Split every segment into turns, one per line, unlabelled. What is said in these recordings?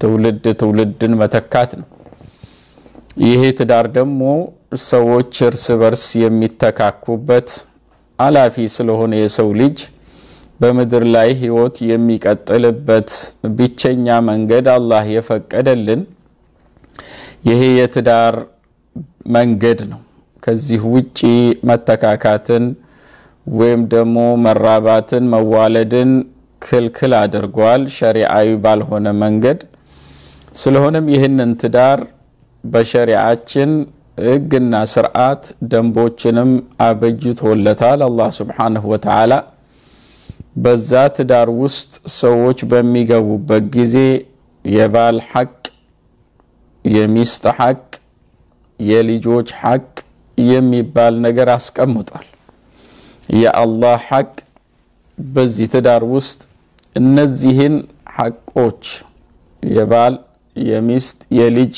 ትውልድ ትውልድን መተካት ነው። ይሄ ትዳር ደግሞ ሰዎች እርስ በርስ የሚተካኩበት አላፊ ስለሆነ የሰው ልጅ በምድር ላይ ህይወት የሚቀጥልበት ብቸኛ መንገድ አላህ የፈቀደልን ይሄ የትዳር መንገድ ነው። ከዚህ ውጪ መተካካትን ወይም ደግሞ መራባትን፣ መዋለድን ክልክል አድርጓል ሸሪዓዊ ባልሆነ መንገድ። ስለሆነም ይህንን ትዳር በሸሪዓችን ህግና ስርዓት ደንቦችንም አበጅቶለታል አላህ ሱብሓነሁ ወተዓላ። በዛ ትዳር ውስጥ ሰዎች በሚገቡበት ጊዜ የባል ሐቅ፣ የሚስት ሐቅ፣ የልጆች ሐቅ የሚባል ነገር አስቀምጧል። የአላህ ሐቅ በዚህ ትዳር ውስጥ እነዚህን ሐቆች የባል፣ የሚስት፣ የልጅ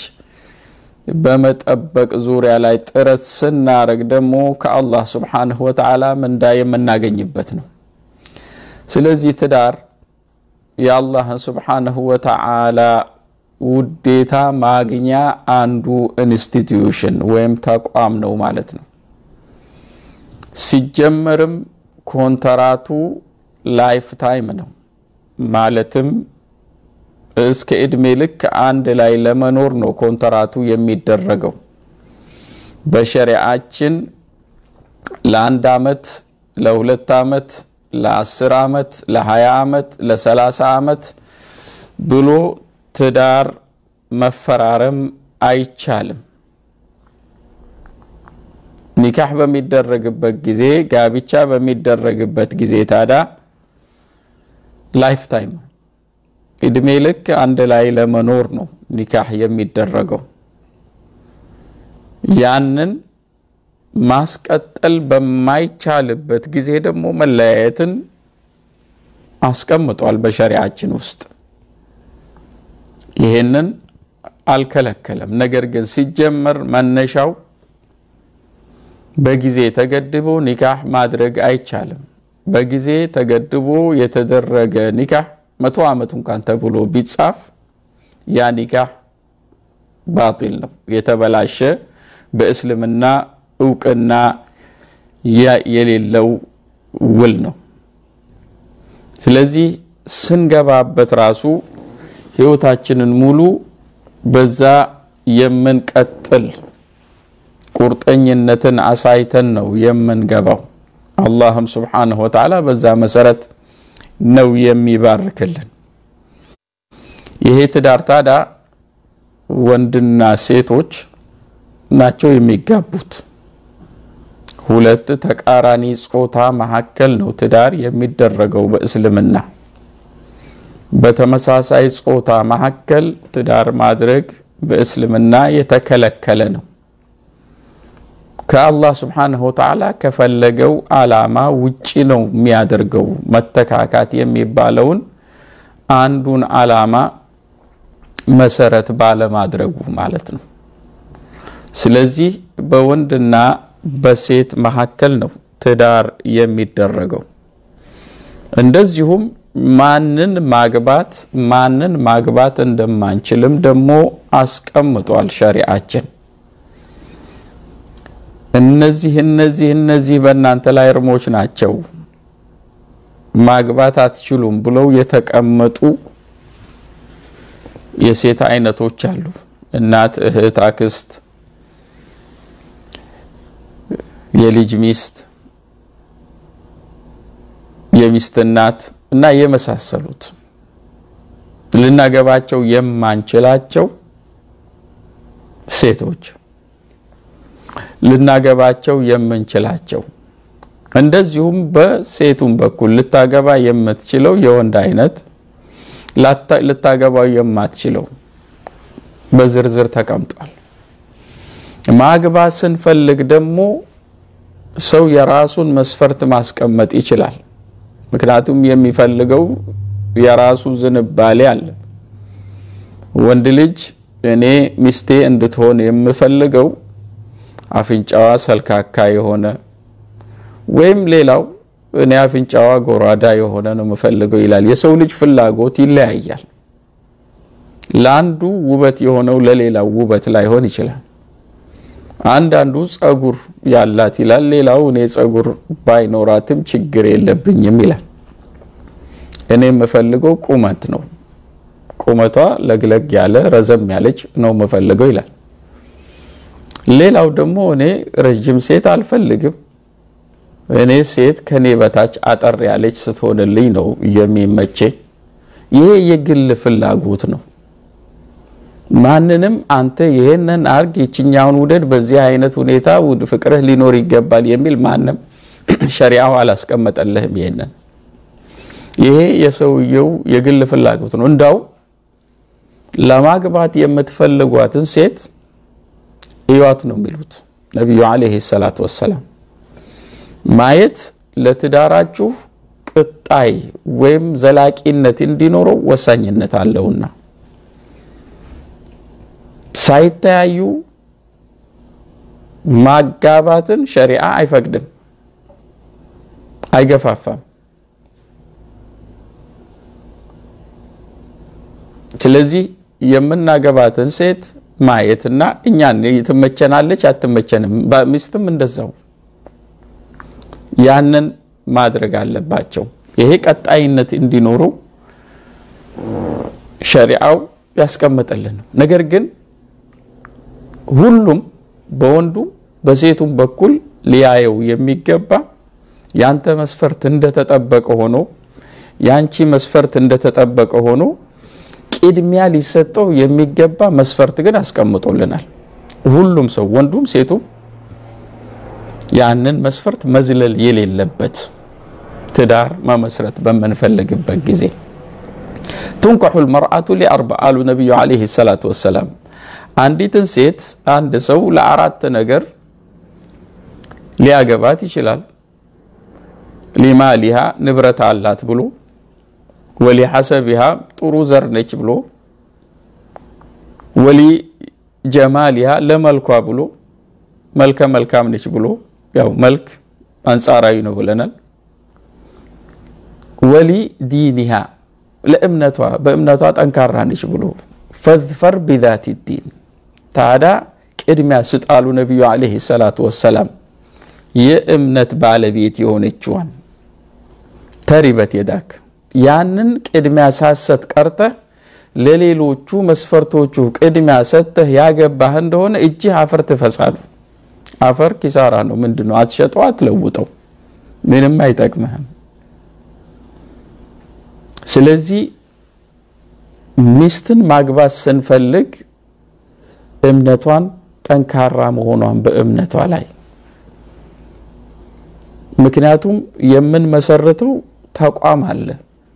በመጠበቅ ዙሪያ ላይ ጥረት ስናረግ ደግሞ ከአላህ ሱብሓነሁ ወተዓላ ምንዳ የምናገኝበት ነው። ስለዚህ ትዳር የአላህን ሱብሓነሁ ወተዓላ ውዴታ ማግኛ አንዱ ኢንስቲትዩሽን ወይም ተቋም ነው ማለት ነው። ሲጀመርም ኮንትራቱ ላይፍ ታይም ነው ማለትም እስከ እድሜ ልክ አንድ ላይ ለመኖር ነው ኮንትራቱ የሚደረገው። በሸሪዓችን ለአንድ አመት፣ ለሁለት አመት፣ ለአስር አመት፣ ለሀያ አመት፣ ለሰላሳ አመት ብሎ ትዳር መፈራረም አይቻልም። ኒካህ በሚደረግበት ጊዜ ጋብቻ በሚደረግበት ጊዜ ታዲያ ላይፍ ታይም እድሜ ልክ አንድ ላይ ለመኖር ነው ኒካህ የሚደረገው። ያንን ማስቀጠል በማይቻልበት ጊዜ ደግሞ መለያየትን አስቀምጧል በሸሪዓችን ውስጥ። ይሄንን አልከለከለም። ነገር ግን ሲጀመር መነሻው በጊዜ ተገድቦ ኒካህ ማድረግ አይቻልም። በጊዜ ተገድቦ የተደረገ ኒካህ መቶ ዓመት እንኳን ተብሎ ቢጻፍ ያ ኒካህ ባጢል ነው፣ የተበላሸ በእስልምና እውቅና የሌለው ውል ነው። ስለዚህ ስንገባበት ራሱ ህይወታችንን ሙሉ በዛ የምንቀጥል ቁርጠኝነትን አሳይተን ነው የምንገባው። አላህም ስብሓነሁ ወተዓላ በዛ መሰረት ነው የሚባርክልን። ይሄ ትዳር ታዲያ ወንድና ሴቶች ናቸው የሚጋቡት። ሁለት ተቃራኒ ጾታ መካከል ነው ትዳር የሚደረገው በእስልምና። በተመሳሳይ ጾታ መካከል ትዳር ማድረግ በእስልምና የተከለከለ ነው። ከአላህ ስብሓነሁ ወተዓላ ከፈለገው ዓላማ ውጪ ነው የሚያደርገው። መተካካት የሚባለውን አንዱን ዓላማ መሰረት ባለማድረጉ ማለት ነው። ስለዚህ በወንድና በሴት መካከል ነው ትዳር የሚደረገው። እንደዚሁም ማንን ማግባት ማንን ማግባት እንደማንችልም ደግሞ አስቀምጧል ሸሪዓችን። እነዚህ እነዚህ እነዚህ በእናንተ ላይ እርሞች ናቸው ማግባት አትችሉም ብለው የተቀመጡ የሴት አይነቶች አሉ። እናት፣ እህት፣ አክስት፣ የልጅ ሚስት፣ የሚስት እናት እና የመሳሰሉት ልናገባቸው የማንችላቸው ሴቶች ልናገባቸው የምንችላቸው እንደዚሁም በሴቱም በኩል ልታገባ የምትችለው የወንድ አይነት ልታገባው የማትችለው በዝርዝር ተቀምጧል። ማግባት ስንፈልግ ደግሞ ሰው የራሱን መስፈርት ማስቀመጥ ይችላል። ምክንያቱም የሚፈልገው የራሱ ዝንባሌ አለ። ወንድ ልጅ እኔ ሚስቴ እንድትሆን የምፈልገው አፍንጫዋ ሰልካካ የሆነ ወይም ሌላው እኔ አፍንጫዋ ጎራዳ የሆነ ነው የምፈልገው ይላል። የሰው ልጅ ፍላጎት ይለያያል። ለአንዱ ውበት የሆነው ለሌላው ውበት ላይሆን ይችላል። አንዳንዱ ጸጉር ያላት ይላል፣ ሌላው እኔ ጸጉር ባይኖራትም ችግር የለብኝም ይላል። እኔ የምፈልገው ቁመት ነው፣ ቁመቷ ለግለግ ያለ ረዘም ያለች ነው የምፈልገው ይላል። ሌላው ደግሞ እኔ ረጅም ሴት አልፈልግም፣ እኔ ሴት ከኔ በታች አጠር ያለች ስትሆንልኝ ነው የሚመቼ። ይሄ የግል ፍላጎት ነው። ማንንም አንተ ይሄንን አርግ ይችኛውን ውደድ፣ በዚህ አይነት ሁኔታ ፍቅርህ ሊኖር ይገባል የሚል ማንም ሸሪዓው አላስቀመጠልህም። ይሄንን ይሄ የሰውየው የግል ፍላጎት ነው። እንዳው ለማግባት የምትፈልጓትን ሴት እዩዋት ነው የሚሉት ነቢዩ ዓለይሂ ሰላቱ ወሰላም። ማየት ለትዳራችሁ ቅጣይ ወይም ዘላቂነት እንዲኖረው ወሳኝነት አለውና ሳይተያዩ ማጋባትን ሸሪዓ አይፈቅድም፣ አይገፋፋም። ስለዚህ የምናገባትን ሴት ማየትና እኛን ትመቸናለች አትመቸንም፣ ሚስትም እንደዛው ያንን ማድረግ አለባቸው። ይሄ ቀጣይነት እንዲኖረው ሸሪዓው ያስቀመጠልን ነው። ነገር ግን ሁሉም በወንዱ በሴቱም በኩል ሊያየው የሚገባ ያንተ መስፈርት እንደተጠበቀ ሆኖ ያንቺ መስፈርት እንደተጠበቀ ሆኖ ቅድሚያ ሊሰጠው የሚገባ መስፈርት ግን አስቀምጦልናል። ሁሉም ሰው ወንዱም ሴቱም ያንን መስፈርት መዝለል የሌለበት ትዳር መመስረት በምንፈልግበት ጊዜ ቱንከሑ ልመርአቱ ሊአርባ አሉ ነቢዩ ዓለይሂ ሰላቱ ወሰላም። አንዲትን ሴት አንድ ሰው ለአራት ነገር ሊያገባት ይችላል። ሊማሊሃ ንብረት አላት ብሎ፣ ወሊ ሐሰቢሃ ጥሩ ዘር ነች ብሎ፣ ወሊ ጀማሊሃ ለመልኳ ብሎ፣ መልከ መልካም ነች ብሎ፣ ያው መልክ አንጻራዊ ነው ብለናል። ወሊ ዲኒሃ ለእምነቷ በእምነቷ ጠንካራ ነች ብሎ ፈዝፈር ቢዛቲ ዲን ታዳ ቅድሚያ ስጣሉ ነቢዩ ዓለይሂ ሰላቱ ወሰላም የእምነት ባለቤት የሆነችዋን ተሪበት የዳክ ያንን ቅድሚያ ሳሰት ቀርተህ ለሌሎቹ መስፈርቶቹ ቅድሚያ ሰጥተህ ያገባህ እንደሆነ እጅህ አፈር ትፈሳሉ። አፈር ኪሳራ ነው። ምንድን ነው? አትሸጠው፣ አትለውጠው፣ ምንም አይጠቅምህም። ስለዚህ ሚስትን ማግባት ስንፈልግ እምነቷን ጠንካራ መሆኗን በእምነቷ ላይ ምክንያቱም የምንመሰርተው ተቋም አለ።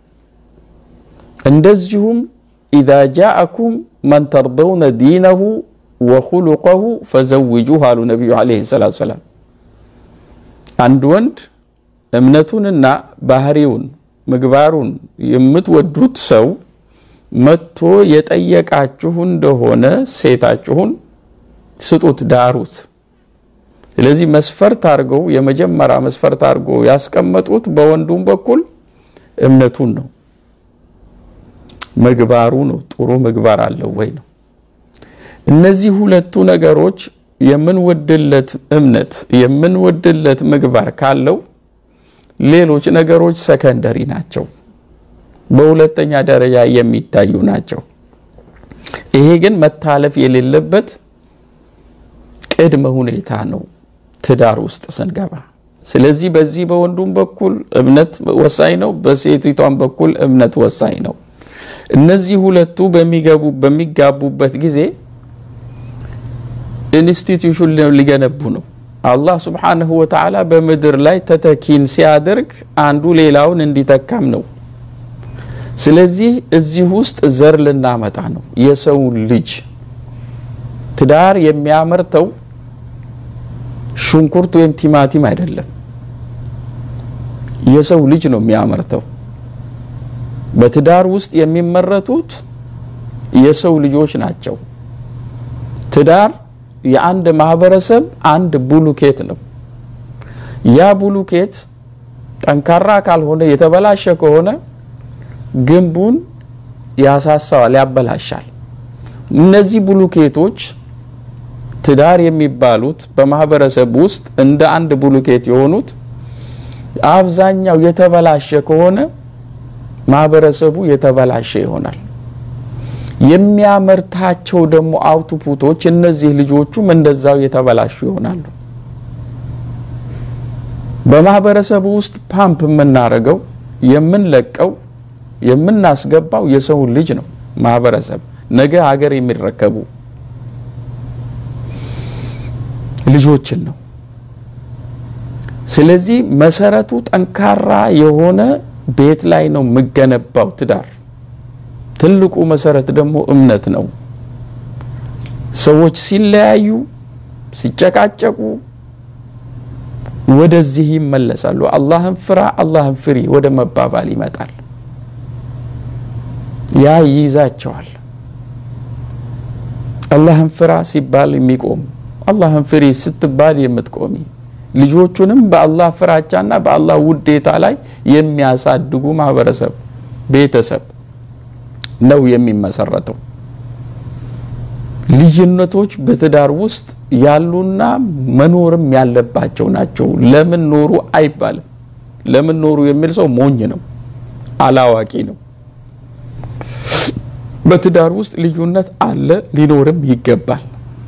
እንደዚሁም ኢዛ ጃአኩም መን ተርደውነ ዲነሁ ወኹሉቀሁ ፈዘውጁህ አሉ ነቢዩ ዓለይሂ ሰላቱ ሰላም። አንድ ወንድ እምነቱንና ባህሪውን ምግባሩን የምትወዱት ሰው መጥቶ የጠየቃችሁ እንደሆነ ሴታችሁን ስጡት፣ ዳሩት። ስለዚህ መስፈርት አድርገው የመጀመሪያ መስፈርት አድርገው ያስቀመጡት በወንዱም በኩል እምነቱን ነው፣ ምግባሩ ነው። ጥሩ ምግባር አለው ወይ ነው። እነዚህ ሁለቱ ነገሮች የምንወድለት እምነት የምንወድለት ምግባር ካለው ሌሎች ነገሮች ሰከንደሪ ናቸው፣ በሁለተኛ ደረጃ የሚታዩ ናቸው። ይሄ ግን መታለፍ የሌለበት ቅድመ ሁኔታ ነው ትዳር ውስጥ ስንገባ። ስለዚህ በዚህ በወንዱም በኩል እምነት ወሳኝ ነው፣ በሴቲቷም በኩል እምነት ወሳኝ ነው። እነዚህ ሁለቱ በሚገቡ በሚጋቡበት ጊዜ ኢንስቲትዩሽን ሊገነቡ ነው። አላህ ስብሓንሁ ወተዓላ በምድር ላይ ተተኪን ሲያደርግ አንዱ ሌላውን እንዲተካም ነው። ስለዚህ እዚህ ውስጥ ዘር ልናመጣ ነው። የሰውን ልጅ ትዳር የሚያመርተው ሽንኩርት ወይም ቲማቲም አይደለም፣ የሰው ልጅ ነው የሚያመርተው። በትዳር ውስጥ የሚመረቱት የሰው ልጆች ናቸው። ትዳር የአንድ ማህበረሰብ አንድ ቡሉኬት ነው። ያ ቡሉኬት ጠንካራ ካልሆነ የተበላሸ ከሆነ ግንቡን ያሳሳዋል፣ ያበላሻል። እነዚህ ብሉኬቶች ትዳር የሚባሉት በማህበረሰብ ውስጥ እንደ አንድ ብሉኬት የሆኑት አብዛኛው የተበላሸ ከሆነ ማህበረሰቡ የተበላሸ ይሆናል። የሚያመርታቸው ደግሞ አውትፑቶች እነዚህ ልጆቹም እንደዛው የተበላሹ ይሆናሉ። በማህበረሰቡ ውስጥ ፓምፕ የምናደርገው የምንለቀው የምናስገባው የሰውን ልጅ ነው። ማህበረሰብ ነገ ሀገር የሚረከቡ ልጆችን ነው። ስለዚህ መሰረቱ ጠንካራ የሆነ ቤት ላይ ነው የሚገነባው ትዳር። ትልቁ መሰረት ደግሞ እምነት ነው። ሰዎች ሲለያዩ፣ ሲጨቃጨቁ ወደዚህ ይመለሳሉ። አላህን ፍራ፣ አላህን ፍሪ ወደ መባባል ይመጣል። ያ ይይዛቸዋል። አላህን ፍራ ሲባል የሚቆም አላህን ፍሪ ስትባል የምትቆሚ ልጆቹንም በአላህ ፍራቻና በአላህ ውዴታ ላይ የሚያሳድጉ ማህበረሰብ፣ ቤተሰብ ነው የሚመሰረተው። ልዩነቶች በትዳር ውስጥ ያሉና መኖርም ያለባቸው ናቸው። ለምን ኖሩ አይባልም። ለምን ኖሩ የሚል ሰው ሞኝ ነው፣ አላዋቂ ነው። በትዳር ውስጥ ልዩነት አለ፣ ሊኖርም ይገባል።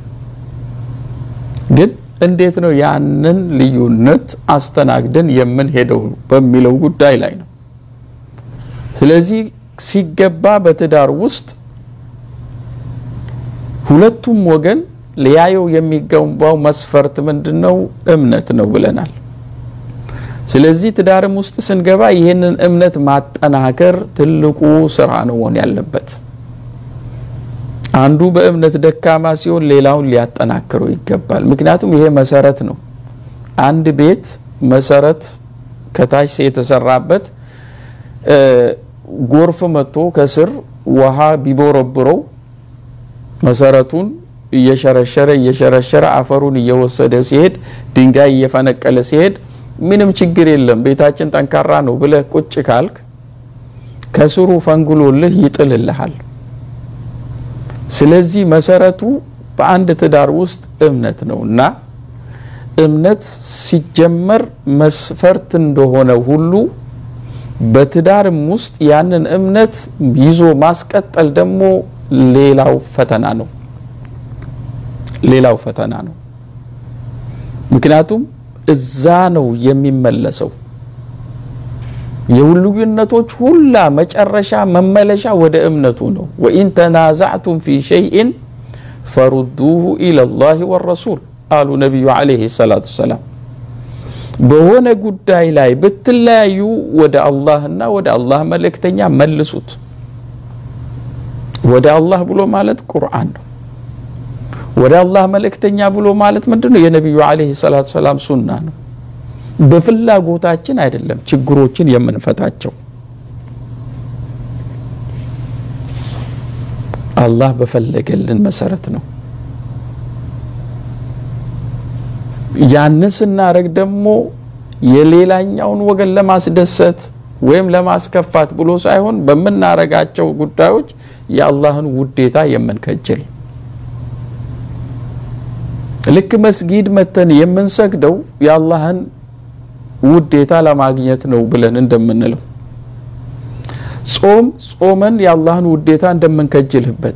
ግን እንዴት ነው ያንን ልዩነት አስተናግደን የምንሄደው በሚለው ጉዳይ ላይ ነው። ስለዚህ ሲገባ በትዳር ውስጥ ሁለቱም ወገን ሊያየው የሚገባው መስፈርት ምንድን ነው? እምነት ነው ብለናል። ስለዚህ ትዳርም ውስጥ ስንገባ ይህንን እምነት ማጠናከር ትልቁ ስራ ነው መሆን ያለበት። አንዱ በእምነት ደካማ ሲሆን ሌላውን ሊያጠናክረው ይገባል። ምክንያቱም ይሄ መሰረት ነው። አንድ ቤት መሰረት ከታች የተሰራበት ጎርፍ መጥቶ ከስር ውሃ ቢቦረብረው መሰረቱን እየሸረሸረ እየሸረሸረ አፈሩን እየወሰደ ሲሄድ ድንጋይ እየፈነቀለ ሲሄድ ምንም ችግር የለም ቤታችን ጠንካራ ነው ብለህ ቁጭ ካልክ ከስሩ ፈንግሎልህ ይጥልልሃል። ስለዚህ መሰረቱ በአንድ ትዳር ውስጥ እምነት ነው እና እምነት ሲጀመር መስፈርት እንደሆነ ሁሉ በትዳርም ውስጥ ያንን እምነት ይዞ ማስቀጠል ደግሞ ሌላው ፈተና ነው። ሌላው ፈተና ነው። ምክንያቱም እዛ ነው የሚመለሰው። የልዩነቶች ሁላ መጨረሻ መመለሻ ወደ እምነቱ ነው። ወኢን ተናዛዕቱም ፊ ሸይእን ፈሩዱሁ ኢለላሂ ወረሱል አሉ ነቢዩ ዓለይሂ ሰላቱ ወሰላም። በሆነ ጉዳይ ላይ ብትለያዩ ወደ አላህና ወደ አላህ መልእክተኛ መልሱት። ወደ አላህ ብሎ ማለት ቁርአን ነው። ወደ አላህ መልእክተኛ ብሎ ማለት ምንድን ነው? የነቢዩ ዓለይሂ ሰላቱ ወሰላም ሱና ነው። በፍላጎታችን አይደለም ችግሮችን የምንፈታቸው። አላህ በፈለገልን መሰረት ነው። ያንን ስናደርግ ደግሞ የሌላኛውን ወገን ለማስደሰት ወይም ለማስከፋት ብሎ ሳይሆን በምናረጋቸው ጉዳዮች የአላህን ውዴታ የምንከጅል ልክ መስጊድ መተን የምንሰግደው የአላህን ውዴታ ለማግኘት ነው ብለን እንደምንለው ጾም ጾመን የአላህን ውዴታ እንደምንከጅልበት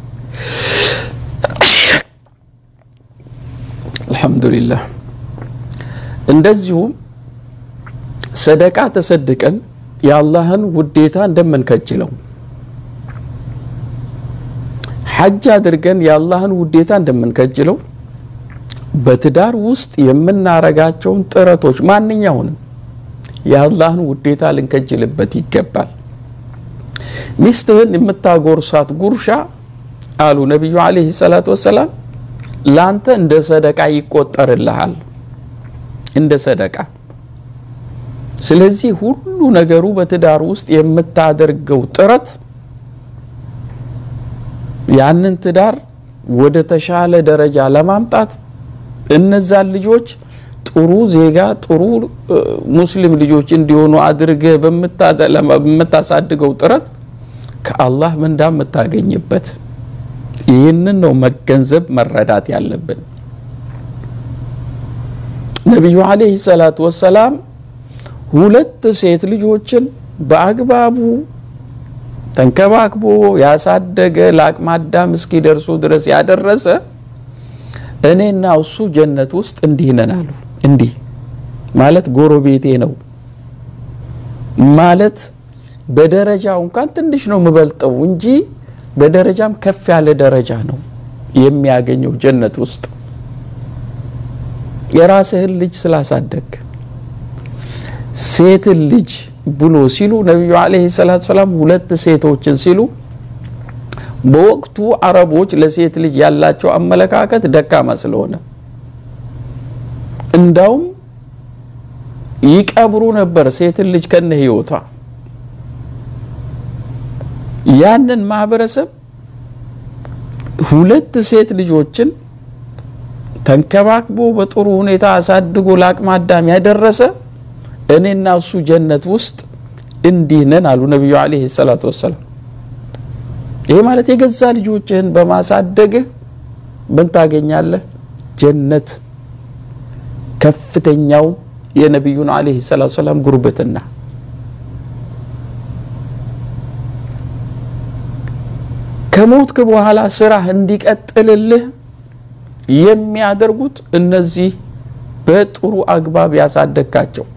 አልሐምዱሊላህ እንደዚሁም ሰደቃ ተሰድቀን የአላህን ውዴታ እንደምንከጅለው ሐጅ አድርገን የአላህን ውዴታ እንደምንከጅለው በትዳር ውስጥ የምናረጋቸውን ጥረቶች ማንኛውንም የአላህን ውዴታ ልንከጅልበት ይገባል። ሚስትህን የምታጎርሳት ጉርሻ አሉ ነቢዩ ዓለይሂ ሰላቱ ወሰላም ለአንተ እንደ ሰደቃ ይቆጠርልሃል፣ እንደ ሰደቃ። ስለዚህ ሁሉ ነገሩ በትዳር ውስጥ የምታደርገው ጥረት ያንን ትዳር ወደ ተሻለ ደረጃ ለማምጣት እነዛን ልጆች ጥሩ ዜጋ ጥሩ ሙስሊም ልጆች እንዲሆኑ አድርገህ በምታሳድገው ጥረት ከአላህ ምንዳ የምታገኝበት ይህንን ነው መገንዘብ መረዳት ያለብን። ነቢዩ ዓለይሂ ሰላቱ ወሰላም ሁለት ሴት ልጆችን በአግባቡ ተንከባክቦ ያሳደገ ለአቅመ አዳም እስኪደርሱ ድረስ ያደረሰ እኔና እሱ ጀነት ውስጥ እንዲህ ነን አሉ። እንዲህ ማለት ጎረቤቴ ነው ማለት በደረጃው እንኳን ትንሽ ነው የምበልጠው እንጂ በደረጃም ከፍ ያለ ደረጃ ነው የሚያገኘው ጀነት ውስጥ የራስህን ልጅ ስላሳደግ ሴትን ልጅ ብሎ ሲሉ ነቢዩ ዓለይሂ ሰላቱ ሰላም ሁለት ሴቶችን ሲሉ በወቅቱ አረቦች ለሴት ልጅ ያላቸው አመለካከት ደካማ ስለሆነ እንዳውም ይቀብሩ ነበር ሴትን ልጅ ከነ ህይወቷ። ያንን ማህበረሰብ ሁለት ሴት ልጆችን ተንከባክቦ በጥሩ ሁኔታ አሳድጎ ለአቅመ አዳም ያደረሰ እኔና እሱ ጀነት ውስጥ እንዲህ ነን አሉ ነቢዩ ዓለይሂ ሰላቱ ወሰላም። ይሄ ማለት የገዛ ልጆችህን በማሳደግህ ምን ታገኛለህ? ጀነት። ከፍተኛው የነቢዩን ዓለይሂ ሰላቱ ወሰላም ጉርብትና ከሞትክ በኋላ ስራህ እንዲቀጥልልህ የሚያደርጉት እነዚህ በጥሩ አግባብ ያሳደግካቸው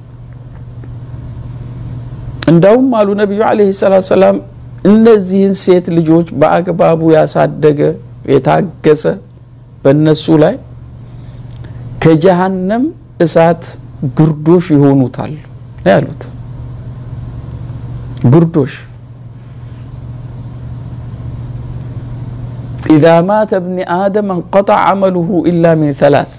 እንዳውም አሉ ነቢዩ ዓለይሂ ሰላቱ ሰላም እነዚህን ሴት ልጆች በአግባቡ ያሳደገ የታገሰ በእነሱ ላይ ከጀሃነም እሳት ግርዶሽ ይሆኑታል ያሉት። ግርዶሽ ኢዛ ማተ እብኒ አደም እንቀጣ አመሉሁ ኢላ ሚን ሰላስ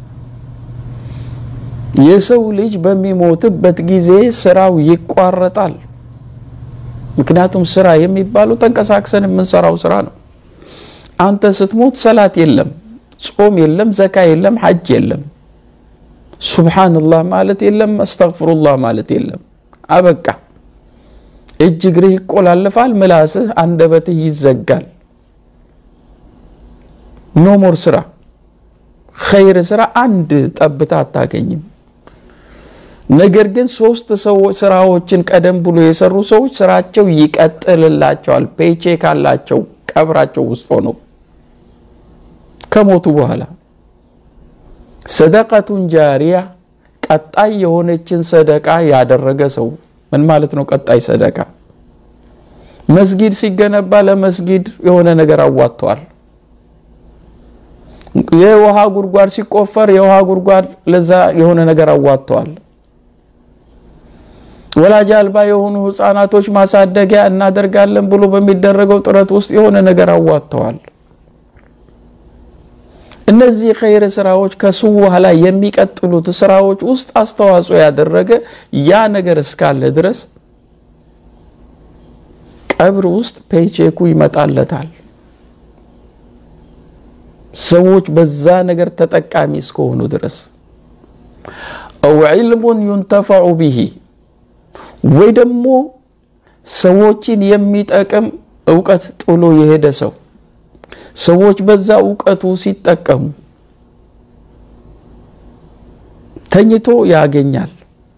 የሰው ልጅ በሚሞትበት ጊዜ ስራው ይቋረጣል። ምክንያቱም ስራ የሚባለው ተንቀሳቅሰን የምንሰራው ስራ ነው። አንተ ስትሞት ሰላት የለም፣ ጾም የለም፣ ዘካ የለም፣ ሐጅ የለም፣ ሱብሓንላህ ማለት የለም፣ አስተግፍሩላህ ማለት የለም። አበቃ። እጅ እግርህ ይቆላለፋል፣ ምላስህ አንደበትህ ይዘጋል። ኖሞር ስራ ኸይር ስራ አንድ ጠብታ አታገኝም። ነገር ግን ሶስት ሰዎች ስራዎችን ቀደም ብሎ የሰሩ ሰዎች ስራቸው ይቀጥልላቸዋል። ፔቼ ካላቸው ቀብራቸው ውስጥ ሆነው ከሞቱ በኋላ ሰደቀቱን ጃሪያ ቀጣይ የሆነችን ሰደቃ ያደረገ ሰው ምን ማለት ነው? ቀጣይ ሰደቃ መስጊድ ሲገነባ ለመስጊድ የሆነ ነገር አዋጥተዋል። የውሃ ጉድጓድ ሲቆፈር የውሃ ጉድጓድ ለዛ የሆነ ነገር አዋጥተዋል። ወላጅ አልባ የሆኑ ህፃናቶች ማሳደጊያ እናደርጋለን ብሎ በሚደረገው ጥረት ውስጥ የሆነ ነገር አዋጥተዋል። እነዚህ ኸይር ስራዎች ከሱ በኋላ የሚቀጥሉት ስራዎች ውስጥ አስተዋጽኦ ያደረገ ያ ነገር እስካለ ድረስ ቀብር ውስጥ ፔቼኩ ይመጣለታል። ሰዎች በዛ ነገር ተጠቃሚ እስከሆኑ ድረስ አው ዒልሙን ዩንተፈዑ ቢሂ ወይ ደግሞ ሰዎችን የሚጠቅም እውቀት ጥሎ የሄደ ሰው ሰዎች በዛ እውቀቱ ሲጠቀሙ ተኝቶ ያገኛል።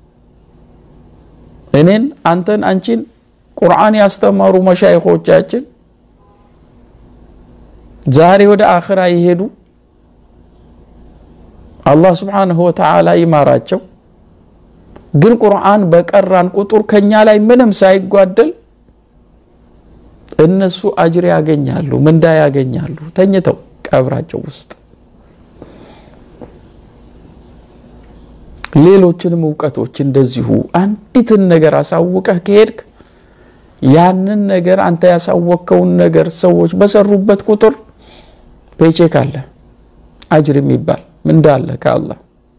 እኔን፣ አንተን፣ አንቺን ቁርአን ያስተማሩ መሻይኾቻችን ዛሬ ወደ አኽራ ይሄዱ አላህ ስብሓንሁ ወተዓላ ይማራቸው። ግን ቁርአን በቀራን ቁጥር ከኛ ላይ ምንም ሳይጓደል እነሱ አጅር ያገኛሉ፣ ምንዳ ያገኛሉ ተኝተው ቀብራቸው ውስጥ። ሌሎችንም እውቀቶች እንደዚሁ አንዲትን ነገር አሳውቀህ ከሄድክ ያንን ነገር አንተ ያሳወቅከውን ነገር ሰዎች በሰሩበት ቁጥር ፔቼክ አለ፣ አጅር የሚባል ምንዳ አለ ከአላህ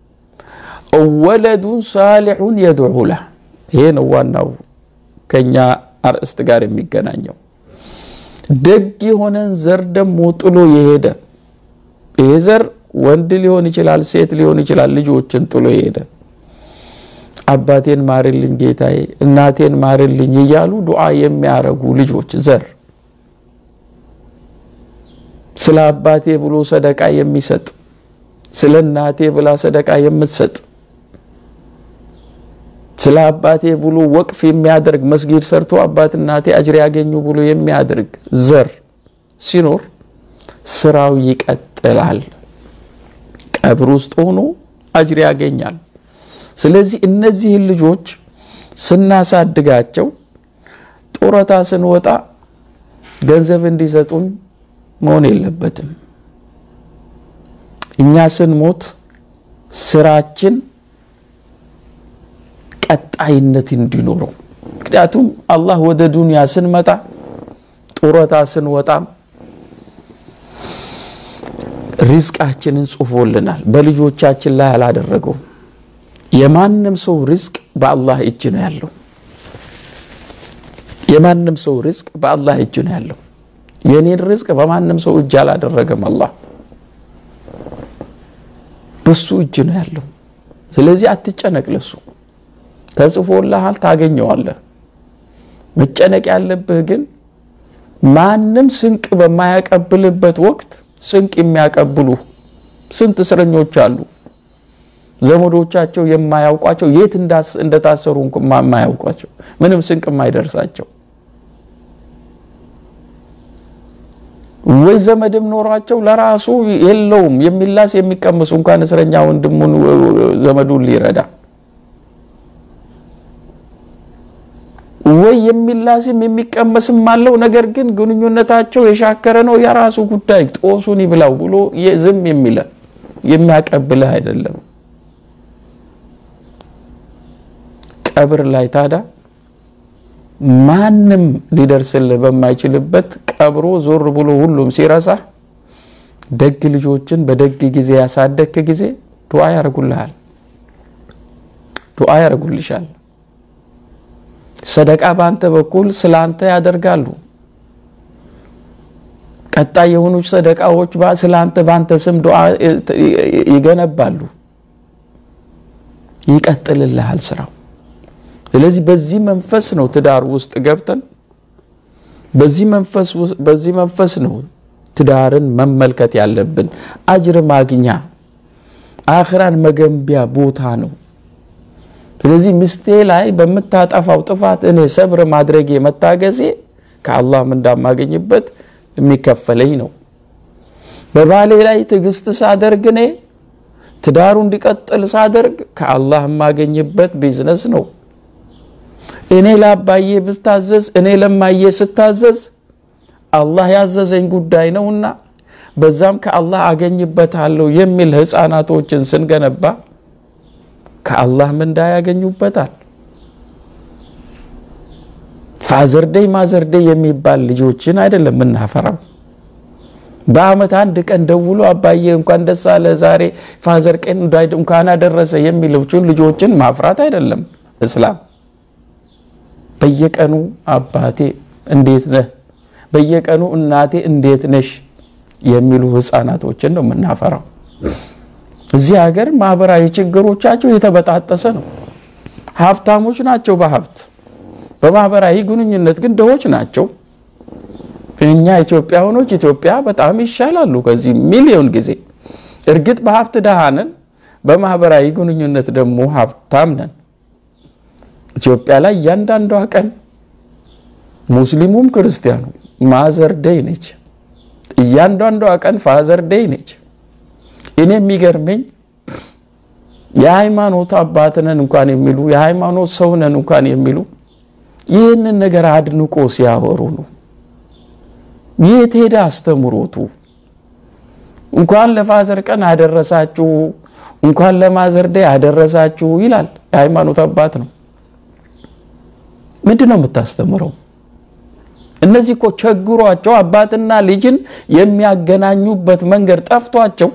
ወለዱን ሳሊሑን የድዑ ለህ። ይሄ ነው ዋናው ከኛ አርእስት ጋር የሚገናኘው። ደግ የሆነን ዘር ደግሞ ጥሎ የሄደ ይሄ ዘር ወንድ ሊሆን ይችላል፣ ሴት ሊሆን ይችላል። ልጆችን ጥሎ የሄደ አባቴን ማርልኝ ጌታዬ፣ እናቴን ማርልኝ እያሉ ዱዓ የሚያረጉ ልጆች ዘር ስለ አባቴ ብሎ ሰደቃ የሚሰጥ ስለ እናቴ ብላ ሰደቃ የምትሰጥ ስለ አባቴ ብሎ ወቅፍ የሚያደርግ መስጊድ ሰርቶ አባት እናቴ አጅር ያገኙ ብሎ የሚያደርግ ዘር ሲኖር ስራው ይቀጥላል። ቀብር ውስጥ ሆኖ አጅር ያገኛል። ስለዚህ እነዚህን ልጆች ስናሳድጋቸው ጡረታ ስንወጣ ገንዘብ እንዲሰጡን መሆን የለበትም። እኛ ስንሞት ስራችን ቀጣይነት እንዲኖረው ምክንያቱም አላህ ወደ ዱንያ ስንመጣ ጡረታ ስንወጣም ሪዝቃችንን ጽፎልናል። በልጆቻችን ላይ አላደረገውም። የማንም ሰው ሪዝቅ በአላህ እጅ ነው ያለው። የማንም ሰው ሪዝቅ በአላህ እጅ ነው ያለው። የኔን ሪዝቅ በማንም ሰው እጅ አላደረገም። አላህ በሱ እጅ ነው ያለው። ስለዚህ አትጨነቅ። ለሱ ተጽፎልሃል፣ ታገኘዋለህ። መጨነቅ ያለብህ ግን ማንም ስንቅ በማያቀብልበት ወቅት ስንቅ የሚያቀብሉ ስንት እስረኞች አሉ። ዘመዶቻቸው የማያውቋቸው የት እንደታሰሩ የማያውቋቸው ምንም ስንቅ የማይደርሳቸው ወይ ዘመድም ኖሯቸው ለራሱ የለውም የሚላስ የሚቀምሱ እንኳን እስረኛ ወንድሙን ዘመዱን ሊረዳ ወይ የሚላስም የሚቀመስም አለው። ነገር ግን ግንኙነታቸው የሻከረ ነው። የራሱ ጉዳይ ጦሱን ይብላው ብሎ ዝም የሚለ የሚያቀብልህ አይደለም። ቀብር ላይ ታዳ ማንም ሊደርስልህ በማይችልበት ቀብሮ ዞር ብሎ ሁሉም ሲረሳ ደግ ልጆችን በደግ ጊዜ ያሳደግክ ጊዜ ዱዓ ያደርጉልሃል፣ ዱዓ ያደርጉልሻል። ሰደቃ በአንተ በኩል ስለ አንተ ያደርጋሉ። ቀጣይ የሆኑ ሰደቃዎች ስለ አንተ በአንተ ስም ዱዓ ይገነባሉ። ይቀጥልልሃል ስራው። ስለዚህ በዚህ መንፈስ ነው ትዳር ውስጥ ገብተን በዚህ መንፈስ ነው ትዳርን መመልከት ያለብን። አጅር ማግኛ አኽራን መገንቢያ ቦታ ነው። ስለዚህ ሚስቴ ላይ በምታጠፋው ጥፋት እኔ ሰብር ማድረጌ መታገዜ ከአላህም እንዳማገኝበት የሚከፈለኝ ነው። በባሌ ላይ ትዕግስት ሳደርግ እኔ ትዳሩ እንዲቀጥል ሳደርግ ከአላህ የማገኝበት ቢዝነስ ነው። እኔ ለአባዬ ብታዘዝ እኔ ለማዬ ስታዘዝ አላህ ያዘዘኝ ጉዳይ ነውና በዛም ከአላህ አገኝበታለሁ የሚል ህፃናቶችን ስንገነባ ከአላህ ምንዳ ያገኙበታል። ፋዘርደይ ማዘርደይ የሚባል ልጆችን አይደለም የምናፈራው። በአመት አንድ ቀን ደውሎ አባዬ እንኳን ደስ አለ ዛሬ ፋዘር ቀን እንኳን አደረሰ የሚሉችን ልጆችን ማፍራት አይደለም እስላም። በየቀኑ አባቴ እንዴት ነህ፣ በየቀኑ እናቴ እንዴት ነሽ የሚሉ ህፃናቶችን ነው የምናፈራው። እዚህ ሀገር ማህበራዊ ችግሮቻቸው የተበጣጠሰ ነው። ሀብታሞች ናቸው በሀብት በማህበራዊ ግንኙነት ግን ድሆች ናቸው። እኛ ኢትዮጵያውያኖች ኢትዮጵያ በጣም ይሻላሉ ከዚህ ሚሊዮን ጊዜ። እርግጥ በሀብት ድሃ ነን፣ በማህበራዊ ግንኙነት ደግሞ ሀብታም ነን። ኢትዮጵያ ላይ እያንዳንዷ ቀን ሙስሊሙም ክርስቲያኑ ማዘር ደይ ነች። እያንዳንዷ ቀን ፋዘር ደይ ነች። እኔ የሚገርመኝ የሃይማኖት አባትነን እንኳን የሚሉ የሃይማኖት ሰውነን እንኳን የሚሉ ይህንን ነገር አድንቆ ሲያወሩ ነው። የት ሄደ አስተምሮቱ? እንኳን ለፋዘር ቀን አደረሳችሁ፣ እንኳን ለማዘር ደይ አደረሳችሁ ይላል። የሃይማኖት አባት ነው። ምንድን ነው የምታስተምረው? እነዚህ እኮ ቸግሯቸው አባትና ልጅን የሚያገናኙበት መንገድ ጠፍቷቸው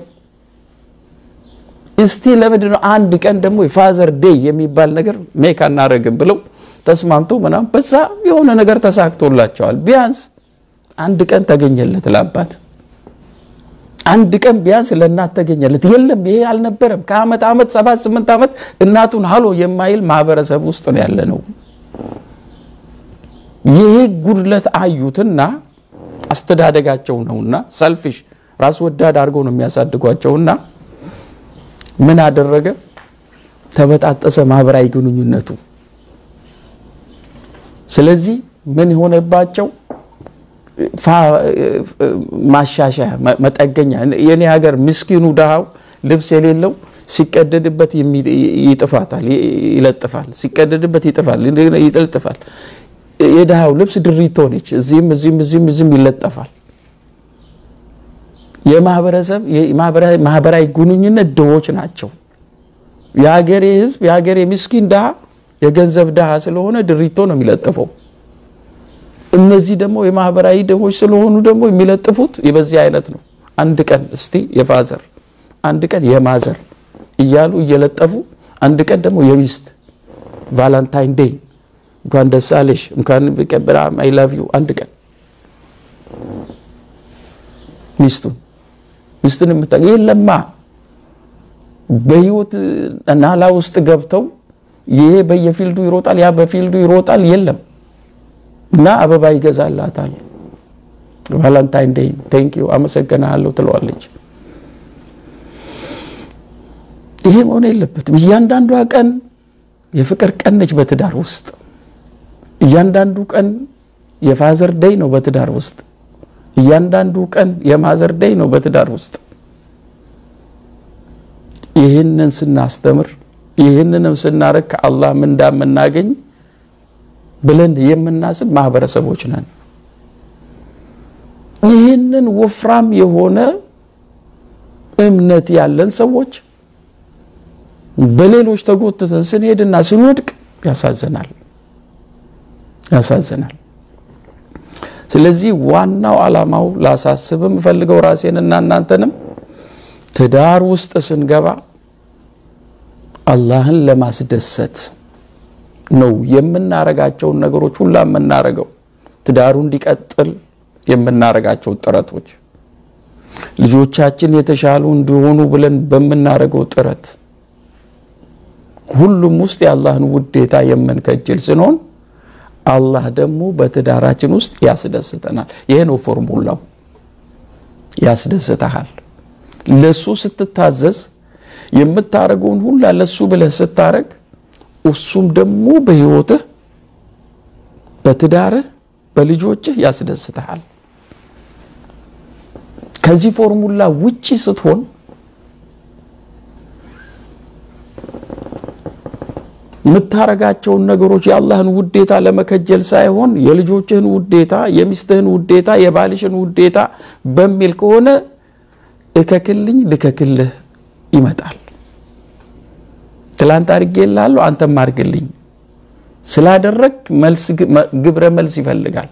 እስቲ ለምንድን ነው አንድ ቀን ደግሞ የፋዘር ዴይ የሚባል ነገር ሜክ አናረግም ብለው ተስማምቶ ምናምን በዛ የሆነ ነገር ተሳክቶላቸዋል። ቢያንስ አንድ ቀን ተገኘለት ለአባት፣ አንድ ቀን ቢያንስ ለእናት ተገኘለት። የለም ይሄ አልነበረም። ከአመት ዓመት ሰባት ስምንት ዓመት እናቱን ሀሎ የማይል ማህበረሰብ ውስጥ ነው ያለ ነው። ይሄ ጉድለት አዩትና አስተዳደጋቸው ነውና ሰልፊሽ ራስ ወዳድ አድርገው ነው የሚያሳድጓቸውና ምን አደረገ? ተበጣጠሰ ማህበራዊ ግንኙነቱ። ስለዚህ ምን የሆነባቸው ማሻሻያ መጠገኛ የኔ ሀገር ምስኪኑ ድሃው ልብስ የሌለው ሲቀደድበት ይጥፋታል፣ ይለጥፋል፣ ሲቀደድበት ይጥፋል፣ ይለጥፋል። የድሃው ልብስ ድሪቶ ነች። እዚህም እዚህም እዚህም እዚህም ይለጠፋል። የማህበረሰብ ማህበራዊ ግንኙነት ድሆች ናቸው። የሀገሬ ህዝብ የሀገሬ ምስኪን ድሃ የገንዘብ ድሃ ስለሆነ ድሪቶ ነው የሚለጥፈው። እነዚህ ደግሞ የማህበራዊ ድሆች ስለሆኑ ደግሞ የሚለጥፉት በዚህ አይነት ነው። አንድ ቀን እስቲ የፋዘር አንድ ቀን የማዘር እያሉ እየለጠፉ አንድ ቀን ደግሞ የሚስት ቫላንታይን ዴይ እንኳን ደስ አለሽ እንኳን በጣም አይ ላቭ ዩ አንድ ቀን ሚስቱን ሚስትን የምታ የለማ በህይወት ናላ ውስጥ ገብተው ይሄ በየፊልዱ ይሮጣል፣ ያ በፊልዱ ይሮጣል። የለም እና አበባ ይገዛላታል። ቫላንታይን ዴይ ቴንክ ዩ አመሰግናለሁ ትለዋለች። ይሄ መሆን የለበትም። እያንዳንዷ ቀን የፍቅር ቀን ነች በትዳር ውስጥ። እያንዳንዱ ቀን የፋዘር ደይ ነው በትዳር ውስጥ። እያንዳንዱ ቀን የማዘር ደይ ነው በትዳር ውስጥ። ይህንን ስናስተምር ይህንንም ስናረግ ከአላህ ምንዳ የምናገኝ ብለን የምናስብ ማህበረሰቦች ነን። ይህንን ወፍራም የሆነ እምነት ያለን ሰዎች በሌሎች ተጎትተን ስንሄድና ስንወድቅ ያሳዝናል ያሳዝናል። ስለዚህ ዋናው ዓላማው ላሳስብ የምፈልገው ራሴንና እናንተንም ትዳር ውስጥ ስንገባ አላህን ለማስደሰት ነው የምናረጋቸውን ነገሮች ሁላ የምናረገው። ትዳሩ እንዲቀጥል የምናረጋቸው ጥረቶች፣ ልጆቻችን የተሻሉ እንዲሆኑ ብለን በምናረገው ጥረት ሁሉም ውስጥ የአላህን ውዴታ የምንከጅል ስንሆን አላህ ደግሞ በትዳራችን ውስጥ ያስደስተናል። ይሄ ነው ፎርሙላው። ያስደስተሃል። ለሱ ስትታዘዝ የምታረገውን ሁላ ለሱ ብለህ ስታረግ እሱም ደግሞ በህይወትህ፣ በትዳርህ፣ በልጆችህ ያስደስተሃል። ከዚህ ፎርሙላ ውጪ ስትሆን የምታረጋቸውን ነገሮች የአላህን ውዴታ ለመከጀል ሳይሆን የልጆችህን ውዴታ፣ የሚስትህን ውዴታ፣ የባልሽን ውዴታ በሚል ከሆነ እከክልኝ ልከክልህ ይመጣል። ትላንት አድርጌልሃለሁ አንተም አድርግልኝ ስላደረግ መልስ ግብረ መልስ ይፈልጋል።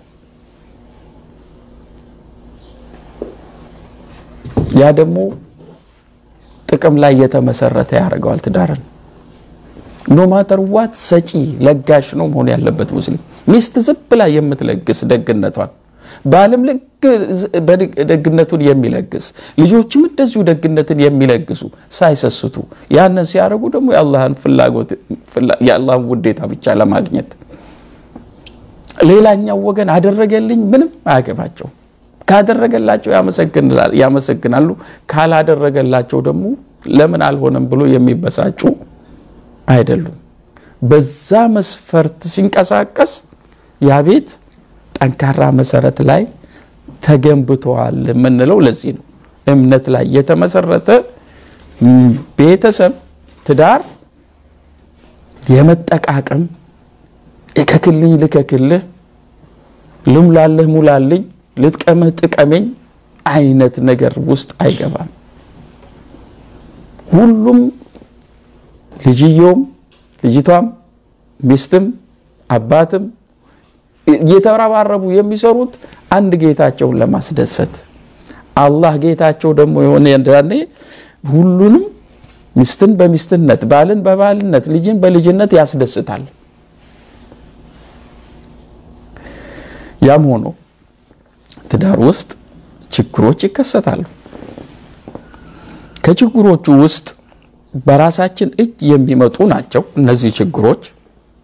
ያ ደግሞ ጥቅም ላይ የተመሰረተ ያደርገዋል ትዳርን። ኖ ማተር ዋት ሰጪ ለጋሽ ነው መሆን ያለበት ሙስሊም። ሚስት ዝም ብላ የምትለግስ ደግነቷን፣ ባልም ልክ ደግነቱን የሚለግስ ልጆችም እንደዚሁ ደግነትን የሚለግሱ ሳይሰስቱ፣ ያንን ሲያደርጉ ደግሞ የአላህን ፍላጎት የአላህን ውዴታ ብቻ ለማግኘት ሌላኛው ወገን አደረገልኝ ምንም አያገባቸው። ካደረገላቸው ያመሰግናሉ፣ ካላደረገላቸው ደግሞ ለምን አልሆነም ብሎ የሚበሳጩ አይደሉም። በዛ መስፈርት ሲንቀሳቀስ ያ ቤት ጠንካራ መሰረት ላይ ተገንብተዋል የምንለው ለዚህ ነው። እምነት ላይ የተመሰረተ ቤተሰብ፣ ትዳር የመጠቃቀም እከክልኝ ልከክልህ፣ ልሙላልህ ሙላልኝ፣ ልጥቀምህ ጥቀመኝ አይነት ነገር ውስጥ አይገባም። ሁሉም ልጅየውም ልጅቷም ሚስትም አባትም እየተረባረቡ የሚሰሩት አንድ ጌታቸውን ለማስደሰት አላህ ጌታቸው ደግሞ የሆነ ያኔ ሁሉንም ሚስትን በሚስትነት ባልን በባልነት ልጅን በልጅነት ያስደስታል። ያም ሆኖ ትዳር ውስጥ ችግሮች ይከሰታሉ። ከችግሮቹ ውስጥ በራሳችን እጅ የሚመጡ ናቸው እነዚህ ችግሮች።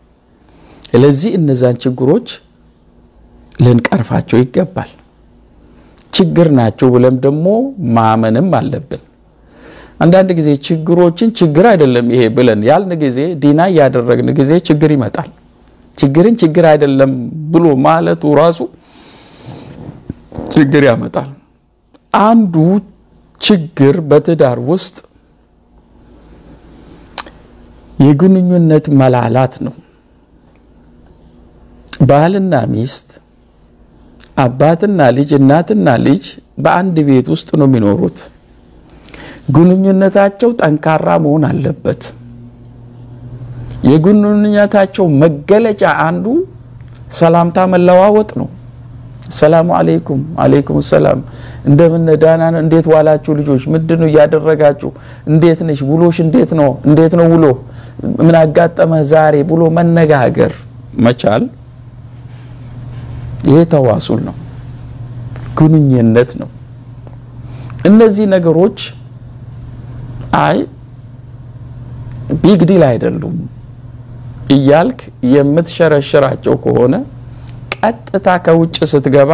ስለዚህ እነዛን ችግሮች ልንቀርፋቸው ይገባል። ችግር ናቸው ብለን ደግሞ ማመንም አለብን። አንዳንድ ጊዜ ችግሮችን ችግር አይደለም ይሄ ብለን ያልን ጊዜ ዲና እያደረግን ጊዜ ችግር ይመጣል። ችግርን ችግር አይደለም ብሎ ማለቱ ራሱ ችግር ያመጣል። አንዱ ችግር በትዳር ውስጥ የግንኙነት መላላት ነው። ባልና ሚስት፣ አባትና ልጅ፣ እናትና ልጅ በአንድ ቤት ውስጥ ነው የሚኖሩት። ግንኙነታቸው ጠንካራ መሆን አለበት። የግንኙነታቸው መገለጫ አንዱ ሰላምታ መለዋወጥ ነው። ሰላሙ አለይኩም አለይኩም ሰላም፣ እንደምን ዳና ነው? እንዴት ዋላችሁ ልጆች? ምንድን ነው እያደረጋችሁ? እንዴት ነሽ? ውሎሽ እንዴት ነው? እንዴት ነው ውሎ? ምን አጋጠመህ ዛሬ ብሎ መነጋገር መቻል ይሄ ተዋሱል ነው፣ ግንኙነት ነው። እነዚህ ነገሮች አይ ቢግ ዲል አይደሉም እያልክ የምትሸረሽራቸው ከሆነ ቀጥታ ከውጭ ስትገባ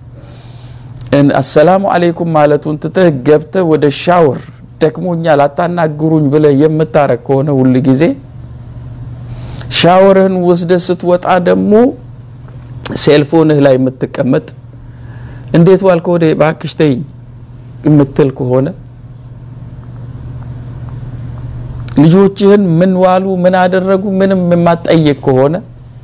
አሰላሙ አለይኩም ማለቱን ትተህ ገብተህ ወደ ሻወር ደክሞኛል አታናግሩኝ ብለህ የምታረግ ከሆነ ሁል ጊዜ ሻወርህን ወስደህ ስትወጣ ደግሞ ሴልፎንህ ላይ የምትቀመጥ እንዴት ዋልክ ወደ እባክሽ ተይኝ የምትል ከሆነ ልጆችህን ምን ዋሉ ምን አደረጉ ምንም የማትጠይቅ ከሆነ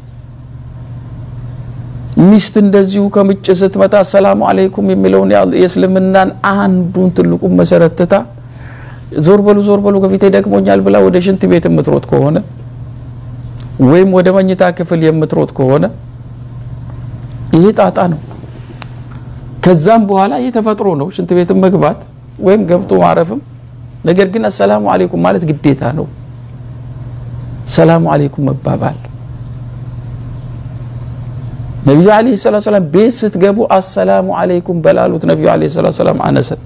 ሚስት እንደዚሁ ከምጭ ስትመጣ አሰላሙ አለይኩም የሚለውን የእስልምናን አንዱን ትልቁን መሰረት ትታ ዞር በሉ ዞር በሉ ከፊቴ ደክሞኛል ብላ ወደ ሽንት ቤት የምትሮጥ ከሆነ ወይም ወደ መኝታ ክፍል የምትሮጥ ከሆነ ይሄ ጣጣ ነው። ከዛም በኋላ ይህ ተፈጥሮ ነው፣ ሽንት ቤትን መግባት ወይም ገብቶ ማረፍም። ነገር ግን አሰላሙ አለይኩም ማለት ግዴታ ነው። ሰላሙ አለይኩም መባባል ነቢዩ ዓለይሂ ሰላቱ ሰላም ቤት ስትገቡ አሰላሙ አለይኩም በላሉት ነቢዩ ዓለይሂ ሰላቱ ሰላም አነሰን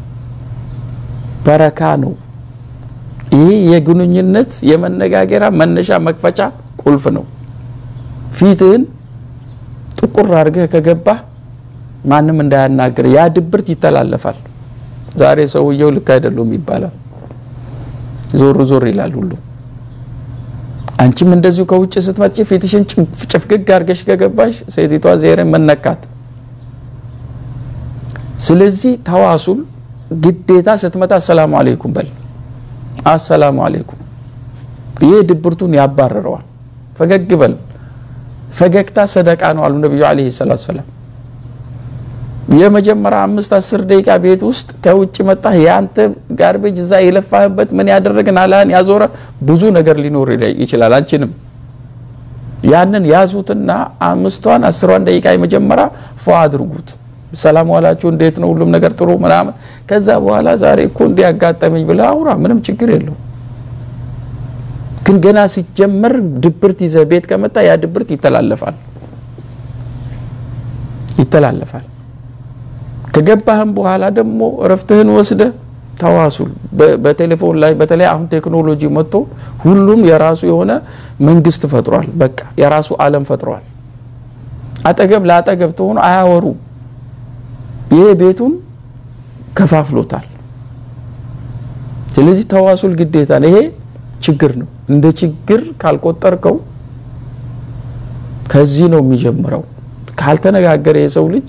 በረካ ነው። ይህ የግንኙነት የመነጋገሪያ መነሻ መክፈቻ ቁልፍ ነው። ፊትህን ጥቁር አድርገህ ከገባህ ማንም እንዳያናግር ያ ድብርት ይተላለፋል። ዛሬ ሰውየው ልክ አይደሉም ይባላል። ዞር ዞር ይላል ሁሉ። አንቺም እንደዚሁ ከውጭ ስትመጪ ፊትሽን ጭፍግግ አድርገሽ ከገባሽ ሴቲቷ ዜሬ መነካት። ስለዚህ ተዋሱል ግዴታ ስትመጣ አሰላሙ አለይኩም በል። አሰላሙ አለይኩም ይሄ ድብርቱን ያባረረዋል። ፈገግ በል። ፈገግታ ሰደቃ ነው አሉ ነቢዩ ዓለይሂ ሰላቱ ሰላም። የመጀመሪያ አምስት አስር ደቂቃ ቤት ውስጥ ከውጭ መጣህ የአንተ ጋርቤጅ እዛ የለፋህበት ምን ያደረግን አላህን ያዞረ ብዙ ነገር ሊኖር ይችላል። አንቺንም ያንን ያዙትና አምስቷን አስሯን ደቂቃ የመጀመሪያ ፏ አድርጉት። ሰላም ዋላችሁ፣ እንዴት ነው ሁሉም ነገር ጥሩ ምናምን። ከዛ በኋላ ዛሬ እኮ እንዲህ ያጋጠመኝ ብለህ አውራ፣ ምንም ችግር የለው። ግን ገና ሲጀመር ድብርት ይዘህ ቤት ከመጣ ያ ድብርት ይተላለፋል ይተላለፋል። ከገባህም በኋላ ደግሞ እረፍትህን ወስደህ ተዋሱል በቴሌፎን ላይ በተለይ አሁን ቴክኖሎጂ መጥቶ ሁሉም የራሱ የሆነ መንግስት ፈጥሯል። በቃ የራሱ ዓለም ፈጥሯል። አጠገብ ለአጠገብ ተሆኑ አያወሩ። ይሄ ቤቱን ከፋፍሎታል። ስለዚህ ተዋሱል ግዴታ ነው። ይሄ ችግር ነው። እንደ ችግር ካልቆጠርከው ከዚህ ነው የሚጀምረው። ካልተነጋገረ የሰው ልጅ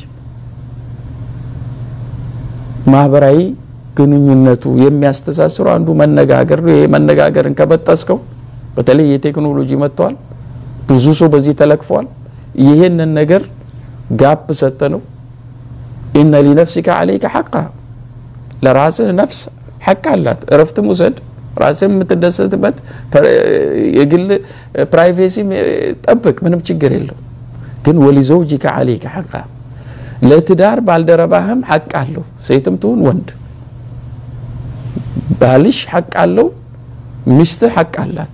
ማህበራዊ ግንኙነቱ የሚያስተሳስሩ አንዱ መነጋገር ነው። ይሄ መነጋገርን ከበጠስከው በተለይ የቴክኖሎጂ መጥተዋል። ብዙ ሰው በዚህ ተለክፏል። ይህንን ነገር ጋፕ ሰጠ ነው ኢነ ሊነፍሲከ ዓለይከ ሐቃ ለራስህ ነፍስ ሐቅ አላት። እረፍትም ውሰድ፣ ራስህ የምትደሰትበት የግል ፕራይቬሲ ጠብቅ፣ ምንም ችግር የለው። ግን ወሊዘውጂከ ዓለይከ ሐቃ ለትዳር ባልደረባህም ሐቅ አለው። ሴትም ትሁን ወንድ ባልሽ ሐቅ አለው፣ ሚስትህ ሐቅ አላት።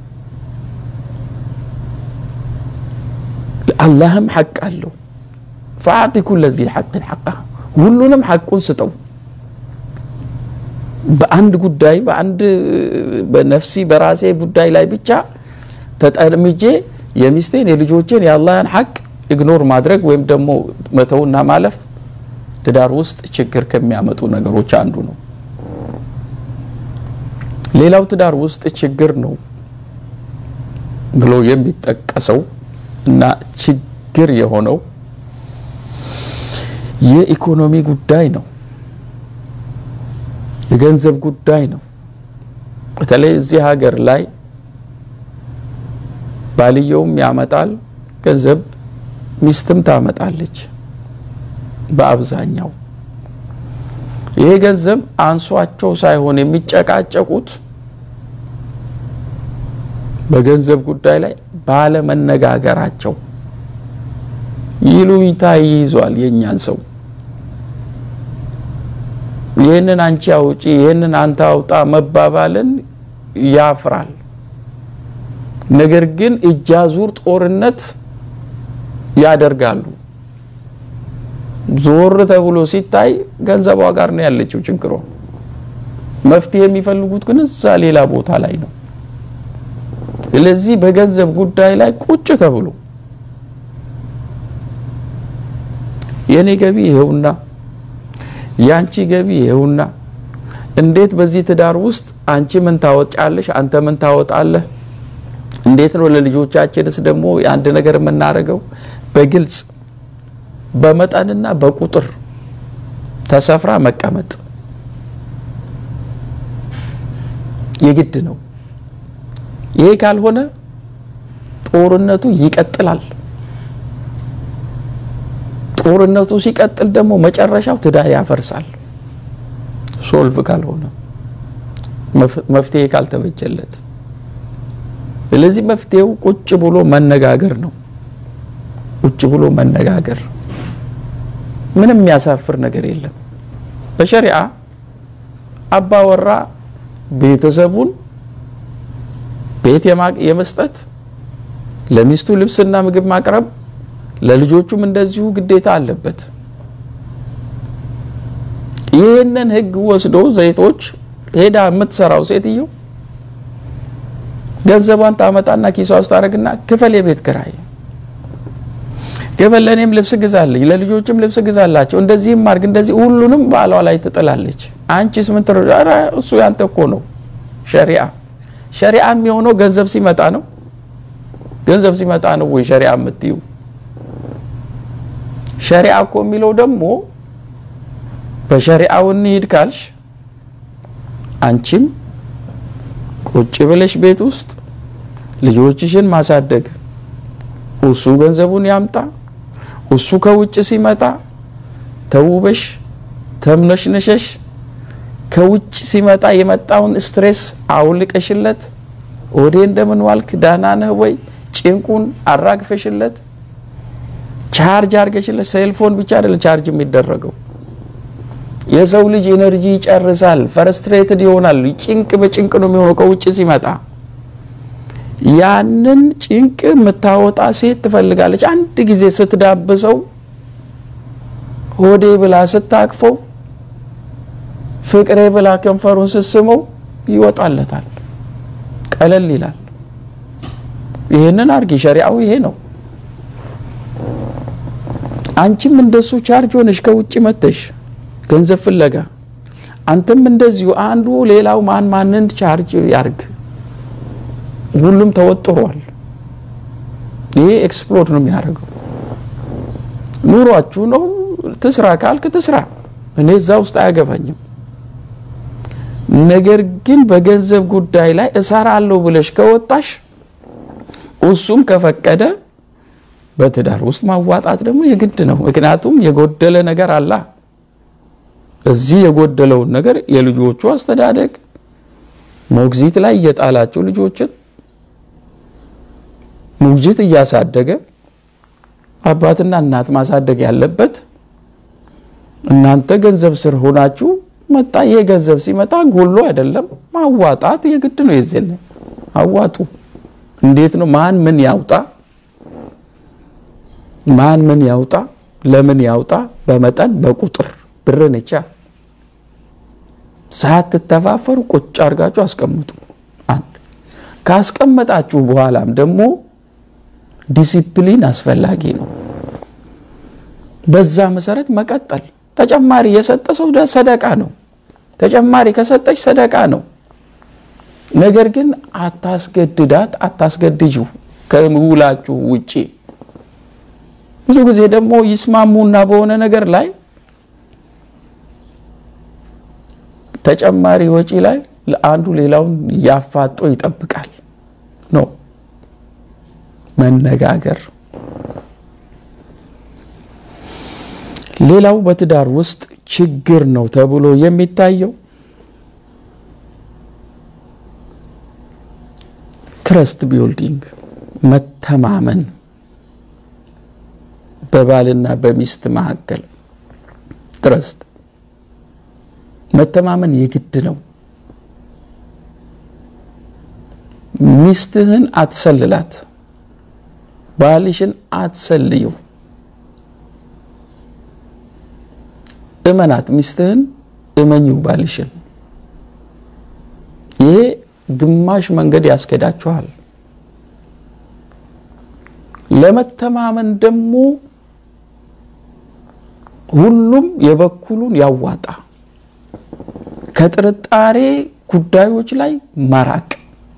አላህም ሐቅ አለው። ፈአዕጢ ኩለ ዚ ሐቅን ሐቃ ሁሉንም ሐቁን ስጠው። በአንድ ጉዳይ በአንድ በነፍሲ በራሴ ጉዳይ ላይ ብቻ ተጠምጄ የሚስቴን የልጆቼን የአላህን ሐቅ ኢግኖር ማድረግ ወይም ደግሞ መተውና ማለፍ ትዳር ውስጥ ችግር ከሚያመጡ ነገሮች አንዱ ነው። ሌላው ትዳር ውስጥ ችግር ነው ብሎ የሚጠቀሰው እና ችግር የሆነው የኢኮኖሚ ጉዳይ ነው፣ የገንዘብ ጉዳይ ነው። በተለይ እዚህ ሀገር ላይ ባልየውም ያመጣል ገንዘብ፣ ሚስትም ታመጣለች። በአብዛኛው ይሄ ገንዘብ አንሷቸው ሳይሆን የሚጨቃጨቁት በገንዘብ ጉዳይ ላይ ባለመነጋገራቸው ይሉኝታ ይይዟል የእኛን ሰው። ይህንን አንቺ አውጪ፣ ይህንን አንተ አውጣ መባባልን ያፍራል። ነገር ግን እጅ አዙር ጦርነት ያደርጋሉ። ዞር ተብሎ ሲታይ ገንዘቧ ጋር ነው ያለችው ችግሯ። መፍትሄ የሚፈልጉት ግን እዛ ሌላ ቦታ ላይ ነው። ስለዚህ በገንዘብ ጉዳይ ላይ ቁጭ ተብሎ የኔ ገቢ ይሄውና፣ ያንቺ ገቢ ይሄውና፣ እንዴት በዚህ ትዳር ውስጥ አንቺ ምን ታወጫለሽ፣ አንተ ምን ታወጣለህ፣ እንዴት ነው ለልጆቻችንስ ደግሞ የአንድ ነገር የምናደርገው በግልጽ በመጠንና በቁጥር ተሰፍራ መቀመጥ የግድ ነው። ይሄ ካልሆነ ጦርነቱ ይቀጥላል። ጦርነቱ ሲቀጥል ደግሞ መጨረሻው ትዳር ያፈርሳል። ሶልቭ ካልሆነ መፍትሄ ካልተበጀለት። ስለዚህ መፍትሄው ቁጭ ብሎ መነጋገር ነው። ቁጭ ብሎ መነጋገር ምንም የሚያሳፍር ነገር የለም። በሸሪዓ አባወራ ቤተሰቡን ቤት የመስጠት ለሚስቱ ልብስና ምግብ ማቅረብ ለልጆቹም እንደዚሁ ግዴታ አለበት። ይህንን ሕግ ወስዶ ዘይቶች ሄዳ የምትሰራው ሴትዮ ገንዘቧን ታመጣና ኪሷ ውስጥ ታደርግና ክፈል የቤት ክራይ ክፈል፣ ለእኔም ልብስ ግዛልኝ፣ ለልጆችም ልብስ ግዛላቸው፣ እንደዚህም አድርግ፣ እንደዚህ ሁሉንም ባሏ ላይ ትጥላለች። አንቺስ ምን ትረ እሱ ያንተ እኮ ነው ሸሪዓ ሸሪዓ የሚሆነው ገንዘብ ሲመጣ ነው። ገንዘብ ሲመጣ ነው ወይ ሸሪዓ የምትዩ? ሸሪዓ እኮ የሚለው ደግሞ በሸሪዓው እንሂድ ካልሽ አንቺም ቁጭ ብለሽ ቤት ውስጥ ልጆችሽን ማሳደግ፣ እሱ ገንዘቡን ያምጣ፣ እሱ ከውጭ ሲመጣ ተውበሽ ተምነሽነሸሽ ከውጭ ሲመጣ የመጣውን ስትሬስ አውልቀሽለት ወዴ እንደምን ዋልክ ዳና ነህ ወይ ጭንቁን አራግፈሽለት ቻርጅ አርገሽለት። ሴልፎን ብቻ አይደለም ቻርጅ የሚደረገው የሰው ልጅ ኤነርጂ ይጨርሳል፣ ፈረስትሬትድ ይሆናል። ጭንቅ በጭንቅ ነው የሚሆነው ከውጭ ሲመጣ። ያንን ጭንቅ የምታወጣ ሴት ትፈልጋለች። አንድ ጊዜ ስትዳብሰው ሆዴ ብላ ስታቅፈው ፍቅሬ ብላ ከንፈሩን ስስመው ይወጣለታል፣ ቀለል ይላል። ይህንን አርጊ፣ ሸሪዓው ይሄ ነው። አንቺም እንደሱ ቻርጅ ሆነሽ ከውጭ መተሽ ገንዘብ ፍለጋ፣ አንተም እንደዚሁ አንዱ ሌላው ማን ማንን ቻርጅ ያርግ። ሁሉም ተወጥሯል። ይሄ ኤክስፕሎድ ነው የሚያደርገው። ኑሯችሁ ነው። ትስራ ካልክ ትስራ፣ እኔ እዛ ውስጥ አያገባኝም። ነገር ግን በገንዘብ ጉዳይ ላይ እሰራለሁ ብለሽ ከወጣሽ እሱም ከፈቀደ በትዳር ውስጥ ማዋጣት ደግሞ የግድ ነው። ምክንያቱም የጎደለ ነገር አላ እዚህ የጎደለውን ነገር የልጆቹ አስተዳደግ ሞግዚት ላይ እየጣላቸው ልጆችን ሞግዚት እያሳደገ አባትና እናት ማሳደግ ያለበት እናንተ ገንዘብ ስር ሆናችሁ መጣ። ይሄ ገንዘብ ሲመጣ ጎሎ አይደለም ማዋጣት የግድ ነው። የዜን አዋጡ። እንዴት ነው? ማን ምን ያውጣ? ማን ምን ያውጣ? ለምን ያውጣ? በመጠን በቁጥር ብርን ብቻ ሳትተፋፈሩ ቁጭ አድርጋችሁ አስቀምጡ። አንድ ካስቀመጣችሁ በኋላም ደግሞ ዲሲፕሊን አስፈላጊ ነው። በዛ መሰረት መቀጠል ተጨማሪ የሰጠ ሰው ሰደቃ ነው። ተጨማሪ ከሰጠች ሰደቃ ነው። ነገር ግን አታስገድዳት፣ አታስገድጂው ከውላችሁ ውጪ። ብዙ ጊዜ ደግሞ ይስማሙና በሆነ ነገር ላይ ተጨማሪ ወጪ ላይ ለአንዱ ሌላውን ያፋጦ ይጠብቃል ነው መነጋገር። ሌላው በትዳር ውስጥ ችግር ነው ተብሎ የሚታየው ትረስት ቢልዲንግ መተማመን በባልና በሚስት መካከል ትረስት መተማመን የግድ ነው። ሚስትህን አትሰልላት፣ ባልሽን አትሰልየው። እመናት፣ ሚስትህን እመኚው ባልሽን። ይሄ ግማሽ መንገድ ያስኬዳችኋል። ለመተማመን ደግሞ ሁሉም የበኩሉን ያዋጣ። ከጥርጣሬ ጉዳዮች ላይ መራቅ፣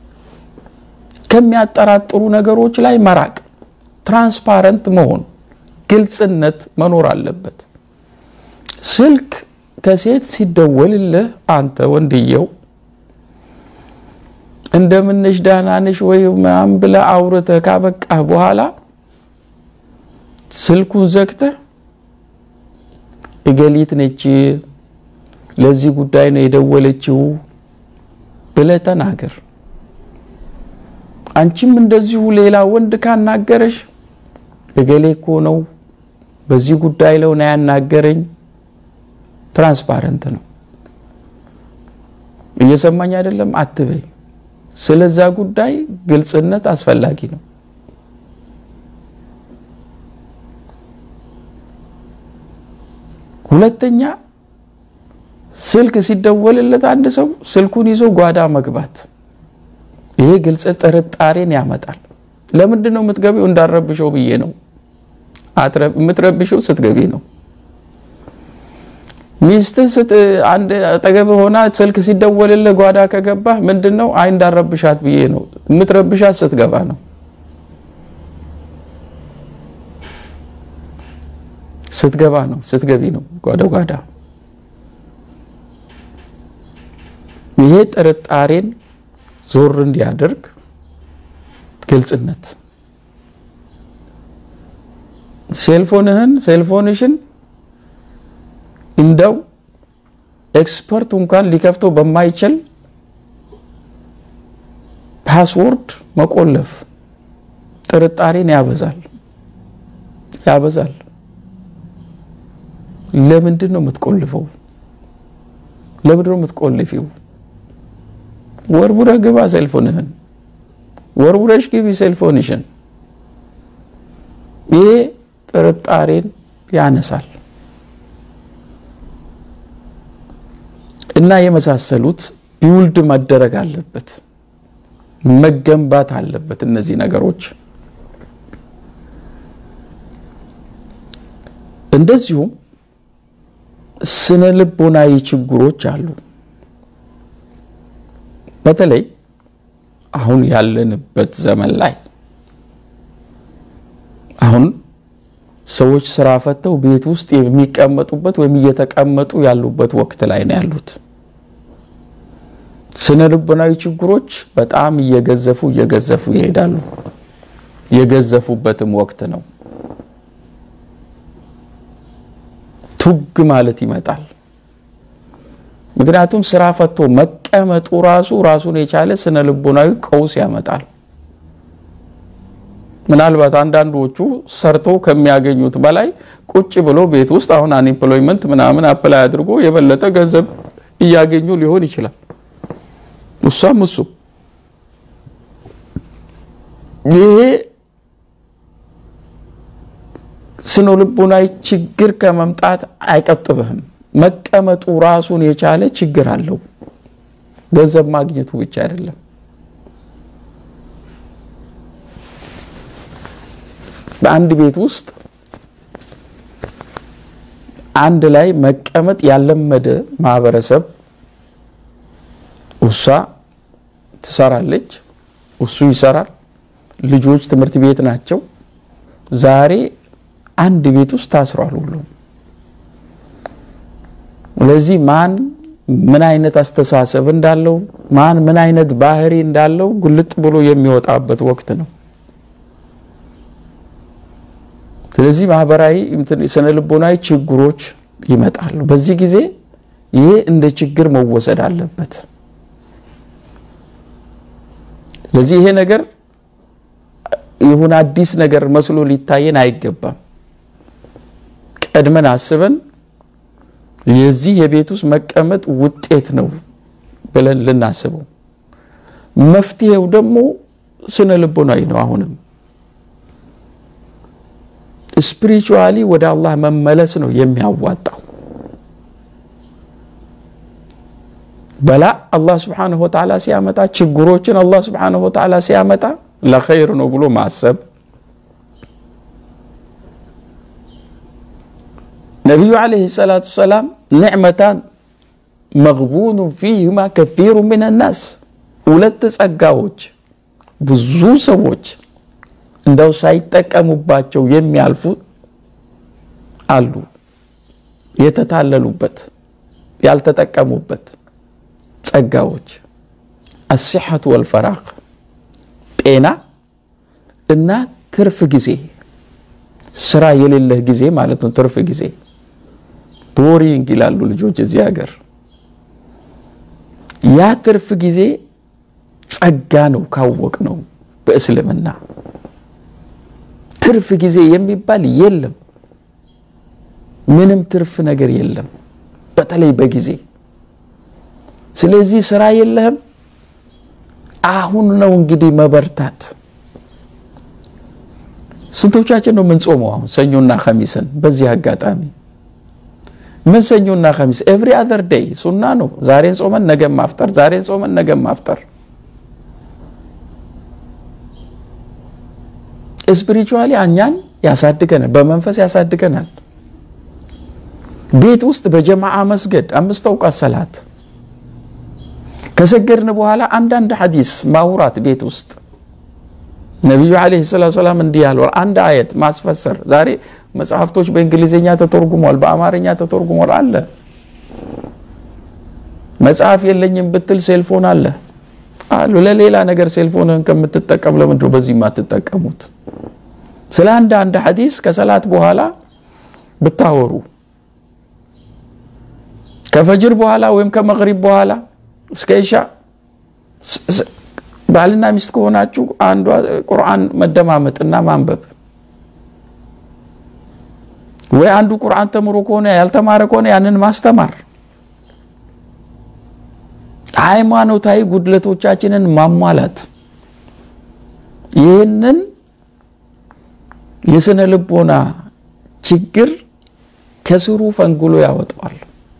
ከሚያጠራጥሩ ነገሮች ላይ መራቅ፣ ትራንስፓረንት መሆን፣ ግልጽነት መኖር አለበት። ስልክ ከሴት ሲደወልልህ አንተ ወንድየው እንደምንሽ ዳናንሽ ወይ ምናምን ብለህ አውርተህ ካበቃህ በኋላ ስልኩን ዘግተህ እገሊት ነች ለዚህ ጉዳይ ነው የደወለችው ብለህ ተናገር። አንቺም እንደዚሁ ሌላ ወንድ ካናገረሽ እገሌ እኮ ነው በዚህ ጉዳይ ላይ ነው ያናገረኝ። ትራንስፓረንት ነው። እየሰማኝ አይደለም አትበይ። ስለዛ ጉዳይ ግልጽነት አስፈላጊ ነው። ሁለተኛ ስልክ ሲደወልለት አንድ ሰው ስልኩን ይዞ ጓዳ መግባት፣ ይሄ ግልጽ ጥርጣሬን ያመጣል። ለምንድን ነው የምትገቢው? እንዳረብሸው ብዬ ነው። የምትረብሸው ስትገቢ ነው። ሚስትህ አንድ አጠገብ ሆና ስልክ ሲደወልልህ ጓዳ ከገባህ ምንድን ነው? አይ እንዳረብሻት ብዬ ነው። የምትረብሻት ስትገባ ነው። ስትገባ ነው፣ ስትገቢ ነው ጓዳ ጓዳ። ይሄ ጥርጣሬን ዞር እንዲያደርግ ግልጽነት። ሴልፎንህን ሴልፎንሽን እንደው ኤክስፐርት እንኳን ሊከፍተው በማይችል ፓስወርድ መቆለፍ ጥርጣሬን ያበዛል ያበዛል። ለምንድን ነው የምትቆልፈው? ለምንድን ነው የምትቆልፊው? ወርውረህ ግባ ሴልፎንህን፣ ወርውረሽ ግቢ ሴልፎንሽን። ይሄ ጥርጣሬን ያነሳል። እና የመሳሰሉት ቢውልድ መደረግ አለበት፣ መገንባት አለበት። እነዚህ ነገሮች እንደዚሁም ስነ ልቦናዊ ችግሮች አሉ። በተለይ አሁን ያለንበት ዘመን ላይ አሁን ሰዎች ስራ ፈተው ቤት ውስጥ የሚቀመጡበት ወይም እየተቀመጡ ያሉበት ወቅት ላይ ነው ያሉት። ስነ ልቦናዊ ችግሮች በጣም እየገዘፉ እየገዘፉ ይሄዳሉ። የገዘፉበትም ወቅት ነው። ቱግ ማለት ይመጣል። ምክንያቱም ስራ ፈቶ መቀመጡ ራሱ ራሱን የቻለ ስነ ልቦናዊ ቀውስ ያመጣል። ምናልባት አንዳንዶቹ ሰርተው ከሚያገኙት በላይ ቁጭ ብሎ ቤት ውስጥ አሁን አንኤምፕሎይመንት ምናምን አፕላይ አድርጎ የበለጠ ገንዘብ እያገኙ ሊሆን ይችላል። እሷም እሱ ይሄ ስነ ልቦናዊ ችግር ከመምጣት አይቀጥብህም። መቀመጡ ራሱን የቻለ ችግር አለው። ገንዘብ ማግኘቱ ብቻ አይደለም። በአንድ ቤት ውስጥ አንድ ላይ መቀመጥ ያለመደ ማህበረሰብ እሷ ትሰራለች፣ እሱ ይሰራል፣ ልጆች ትምህርት ቤት ናቸው። ዛሬ አንድ ቤት ውስጥ ታስሯል ሁሉም። ስለዚህ ማን ምን አይነት አስተሳሰብ እንዳለው ማን ምን አይነት ባህሪ እንዳለው ግልጥ ብሎ የሚወጣበት ወቅት ነው። ስለዚህ ማህበራዊ ስነ ልቦናዊ ችግሮች ይመጣሉ። በዚህ ጊዜ ይሄ እንደ ችግር መወሰድ አለበት። ስለዚህ ይሄ ነገር ይሁን አዲስ ነገር መስሎ ሊታየን አይገባም። ቀድመን አስበን የዚህ የቤት ውስጥ መቀመጥ ውጤት ነው ብለን ልናስበው፣ መፍትሄው ደግሞ ስነ ልቦናዊ ነው። አሁንም ስፒሪቹዋሊ ወደ አላህ መመለስ ነው የሚያዋጣው። በላ አላህ ስብሓነሁ ወተዓላ ሲያመጣ ችግሮችን አላህ ስብሓነሁ ወተዓላ ሲያመጣ ለኸይር ነው ብሎ ማሰብ ነቢዩ ዓለይሂ ሰላቱ ሰላም ኒዕመታን መግቡኑ ፊህማ ከሲሩ ምን ናስ ሁለት ጸጋዎች ብዙ ሰዎች እንደው ሳይጠቀሙባቸው የሚያልፉ አሉ። የተታለሉበት ያልተጠቀሙበት ጸጋዎች አሲሐቱ ወልፈራቅ ጤና እና ትርፍ ጊዜ ስራ የሌለህ ጊዜ ማለት ነው። ትርፍ ጊዜ ቦሪንግ ይላሉ ልጆች እዚህ ሀገር። ያ ትርፍ ጊዜ ጸጋ ነው ካወቅ ነው በእስልምና ትርፍ ጊዜ የሚባል የለም። ምንም ትርፍ ነገር የለም፣ በተለይ በጊዜ ስለዚህ ስራ የለህም። አሁን ነው እንግዲህ መበርታት። ስንቶቻችን ነው የምንጾመው አሁን ሰኞና ኸሚስን? በዚህ አጋጣሚ ምን ሰኞና ኸሚስ ኤቭሪ አዘር ዴይ ሱና ነው። ዛሬን ጾመን ነገም ማፍጠር፣ ዛሬን ጾመን ነገም ማፍጠር። ስፒሪቹዋሊ እኛን ያሳድገናል፣ በመንፈስ ያሳድገናል። ቤት ውስጥ በጀማዓ መስገድ አምስት አውቃት ሰላት ከሰገድን በኋላ አንዳንድ ሐዲስ ማውራት ቤት ውስጥ ነቢዩ ዓለይሂ ሰላቱ ሰላም እንዲህ ያለው አንድ አየት ማስፈሰር። ዛሬ መጽሐፍቶች በእንግሊዝኛ ተተርጉሟል፣ በአማርኛ ተተርጉሟል አለ። መጽሐፍ የለኝም ብትል ሴልፎን አለ አሉ። ለሌላ ነገር ሴልፎንን ከምትጠቀም ለምንድን ነው በዚህ የማትጠቀሙት? ስለ አንድ አንድ ሐዲስ ከሰላት በኋላ ብታወሩ ከፈጅር በኋላ ወይም ከመግሪብ በኋላ እስከ ኢሻ ባልና ሚስት ከሆናችሁ አንዷ ቁርአን መደማመጥና ማንበብ ወይ አንዱ ቁርአን ተምሮ ከሆነ ያልተማረ ከሆነ ያንን ማስተማር፣ ሃይማኖታዊ ጉድለቶቻችንን ማሟላት፣ ይህንን የስነ ልቦና ችግር ከስሩ ፈንግሎ ያወጣዋል።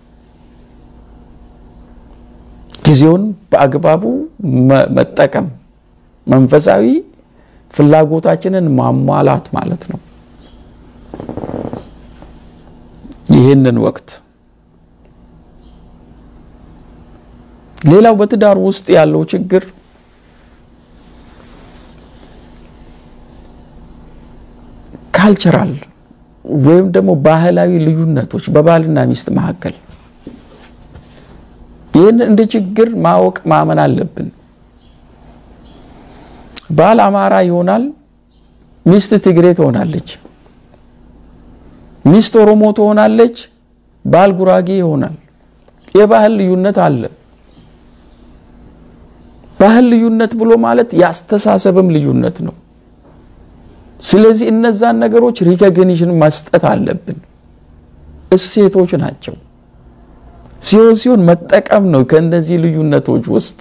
ጊዜውን በአግባቡ መጠቀም መንፈሳዊ ፍላጎታችንን ማሟላት ማለት ነው። ይህንን ወቅት ሌላው በትዳር ውስጥ ያለው ችግር ካልቸራል ወይም ደግሞ ባህላዊ ልዩነቶች በባልና ሚስት መካከል ይህን እንደ ችግር ማወቅ ማመን አለብን። ባል አማራ ይሆናል፣ ሚስት ትግሬ ትሆናለች። ሚስት ኦሮሞ ትሆናለች፣ ባል ጉራጌ ይሆናል። የባህል ልዩነት አለ። ባህል ልዩነት ብሎ ማለት የአስተሳሰብም ልዩነት ነው። ስለዚህ እነዛን ነገሮች ሪኮግኒሽን መስጠት አለብን። እሴቶች ናቸው። ሲሆን ሲሆን መጠቀም ነው። ከእነዚህ ልዩነቶች ውስጥ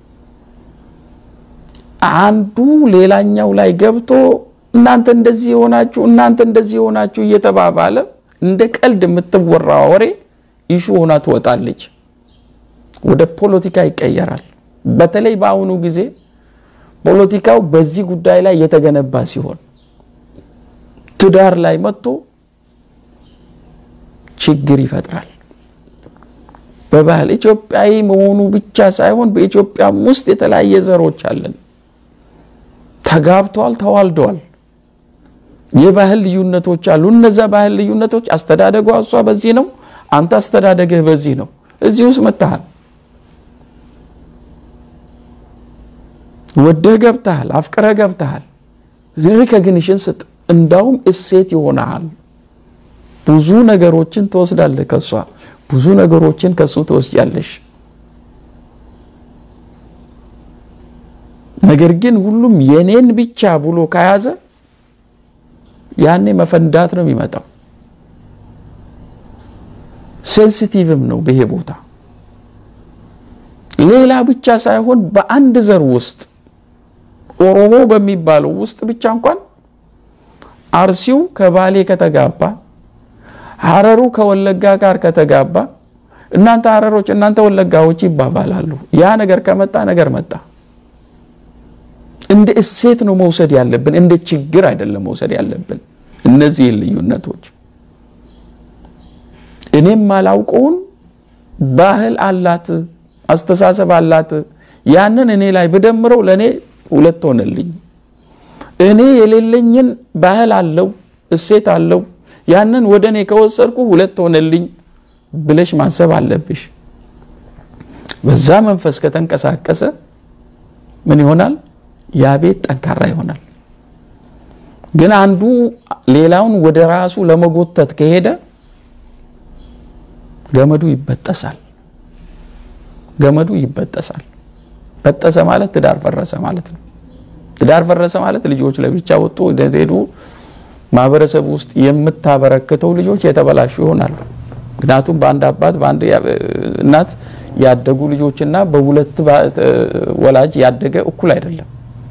አንዱ ሌላኛው ላይ ገብቶ እናንተ እንደዚህ የሆናችሁ እናንተ እንደዚህ የሆናችሁ እየተባባለ እንደ ቀልድ የምትወራ ወሬ ኢሹ ሆና ትወጣለች፣ ወደ ፖለቲካ ይቀየራል። በተለይ በአሁኑ ጊዜ ፖለቲካው በዚህ ጉዳይ ላይ የተገነባ ሲሆን ትዳር ላይ መጥቶ ችግር ይፈጥራል። በባህል ኢትዮጵያዊ መሆኑ ብቻ ሳይሆን በኢትዮጵያም ውስጥ የተለያየ ዘሮች አለን። ተጋብተዋል፣ ተዋልደዋል። የባህል ልዩነቶች አሉ። እነዛ ባህል ልዩነቶች አስተዳደጓ እሷ በዚህ ነው፣ አንተ አስተዳደግህ በዚህ ነው። እዚህ ውስጥ መታሃል፣ ወደህ ገብተሃል፣ አፍቅረህ ገብተሃል። ሪኮግኒሽን ስጥ። እንዳውም እሴት ይሆናል። ብዙ ነገሮችን ትወስዳለህ ከሷ፣ ብዙ ነገሮችን ከሱ ትወስጃለሽ። ነገር ግን ሁሉም የኔን ብቻ ብሎ ከያዘ ያኔ መፈንዳት ነው የሚመጣው። ሴንሲቲቭም ነው ይሄ ቦታ። ሌላ ብቻ ሳይሆን በአንድ ዘር ውስጥ ኦሮሞ በሚባለው ውስጥ ብቻ እንኳን አርሲው ከባሌ ከተጋባ፣ ሀረሩ ከወለጋ ጋር ከተጋባ እናንተ ሀረሮች እናንተ ወለጋዎች ይባባላሉ። ያ ነገር ከመጣ ነገር መጣ። እንደ እሴት ነው መውሰድ ያለብን፣ እንደ ችግር አይደለም መውሰድ ያለብን። እነዚህን ልዩነቶች እኔም ማላውቀውን ባህል አላት፣ አስተሳሰብ አላት። ያንን እኔ ላይ ብደምረው ለእኔ ሁለት ሆነልኝ። እኔ የሌለኝን ባህል አለው፣ እሴት አለው። ያንን ወደ እኔ ከወሰድኩ ሁለት ሆነልኝ ብለሽ ማሰብ አለብሽ። በዛ መንፈስ ከተንቀሳቀሰ ምን ይሆናል? ያ ቤት ጠንካራ ይሆናል። ግን አንዱ ሌላውን ወደ ራሱ ለመጎተት ከሄደ ገመዱ ይበጠሳል። ገመዱ ይበጠሳል። በጠሰ ማለት ትዳር ፈረሰ ማለት ነው። ትዳር ፈረሰ ማለት ልጆች ለብቻ ወጡ ሄዱ። ማህበረሰብ ውስጥ የምታበረክተው ልጆች የተበላሹ ይሆናሉ። ምክንያቱም በአንድ አባት በአንድ እናት ያደጉ ልጆችና በሁለት ወላጅ ያደገ እኩል አይደለም።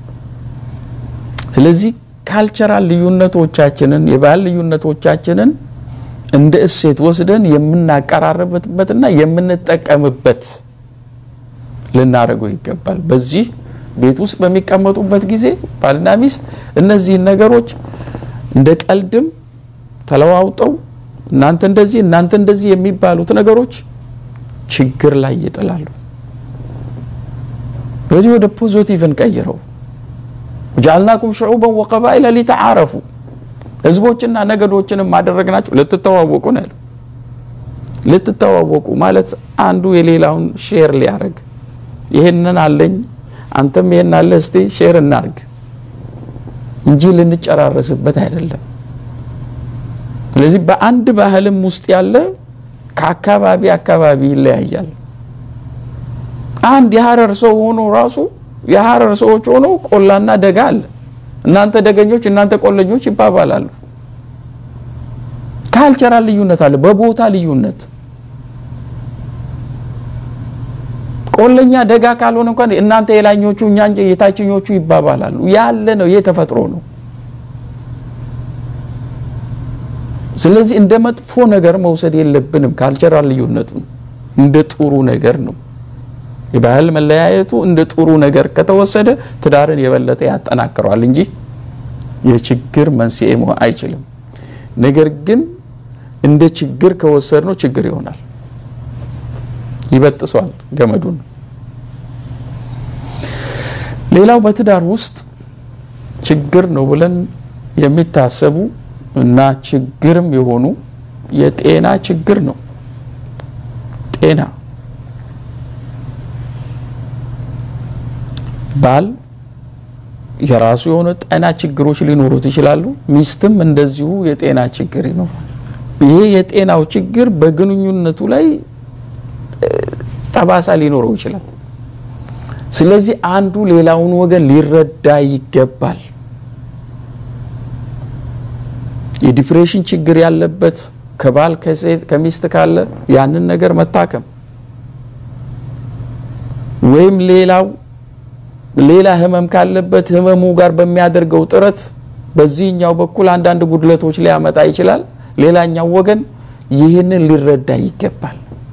ስለዚህ ካልቸራል ልዩነቶቻችንን የባህል ልዩነቶቻችንን እንደ እሴት ወስደን የምናቀራረብበትና የምንጠቀምበት ልናደርገው ይገባል። በዚህ ቤት ውስጥ በሚቀመጡበት ጊዜ ባልና ሚስት እነዚህን ነገሮች እንደ ቀልድም ተለዋውጠው እናንተ እንደዚህ እናንተ እንደዚህ የሚባሉት ነገሮች ችግር ላይ ይጥላሉ። በዚህ ወደ ፖዚቲቭ እንቀይረው። ወጀዐልናኩም ሹዑበን ወቀባኢለ ሊተዓረፉ ህዝቦችና ነገዶችንም ማደረግናቸው ልትተዋወቁ ነው ያለው። ልትተዋወቁ ማለት አንዱ የሌላውን ሼር ሊያደርግ ይሄንን አለኝ አንተም ይሄን አለ እስቲ ሼር እናርግ እንጂ ልንጨራረስበት አይደለም። ስለዚህ በአንድ ባህልም ውስጥ ያለ ከአካባቢ አካባቢ ይለያያል። አንድ የሀረር ሰው ሆኖ ራሱ የሀረር ሰዎች ሆኖ ቆላና ደጋ አለ። እናንተ ደገኞች፣ እናንተ ቆለኞች ይባባላሉ። ካልቸራል ልዩነት አለ፣ በቦታ ልዩነት። ቆለኛ ደጋ ካልሆነ እንኳን እናንተ የላኞቹ እኛ የታችኞቹ ይባባላሉ። ያለ ነው፣ ይህ ተፈጥሮ ነው። ስለዚህ እንደ መጥፎ ነገር መውሰድ የለብንም። ካልቸራል ልዩነቱን እንደ ጥሩ ነገር ነው። የባህል መለያየቱ እንደ ጥሩ ነገር ከተወሰደ ትዳርን የበለጠ ያጠናክረዋል እንጂ የችግር መንስኤ መሆን አይችልም። ነገር ግን እንደ ችግር ከወሰድ ነው ችግር ይሆናል፣ ይበጥሰዋል ገመዱን። ሌላው በትዳር ውስጥ ችግር ነው ብለን የሚታሰቡ እና ችግርም የሆኑ የጤና ችግር ነው። ጤና ባል የራሱ የሆነ ጤና ችግሮች ሊኖሩት ይችላሉ። ሚስትም እንደዚሁ የጤና ችግር ይኖራል። ይሄ የጤናው ችግር በግንኙነቱ ላይ ጠባሳ ሊኖረው ይችላል። ስለዚህ አንዱ ሌላውን ወገን ሊረዳ ይገባል። የዲፕሬሽን ችግር ያለበት ከባል ከሴት ከሚስት ካለ ያንን ነገር መታከም ወይም ሌላው ሌላ ህመም ካለበት ህመሙ ጋር በሚያደርገው ጥረት በዚህኛው በኩል አንዳንድ ጉድለቶች ሊያመጣ ይችላል። ሌላኛው ወገን ይህንን ሊረዳ ይገባል።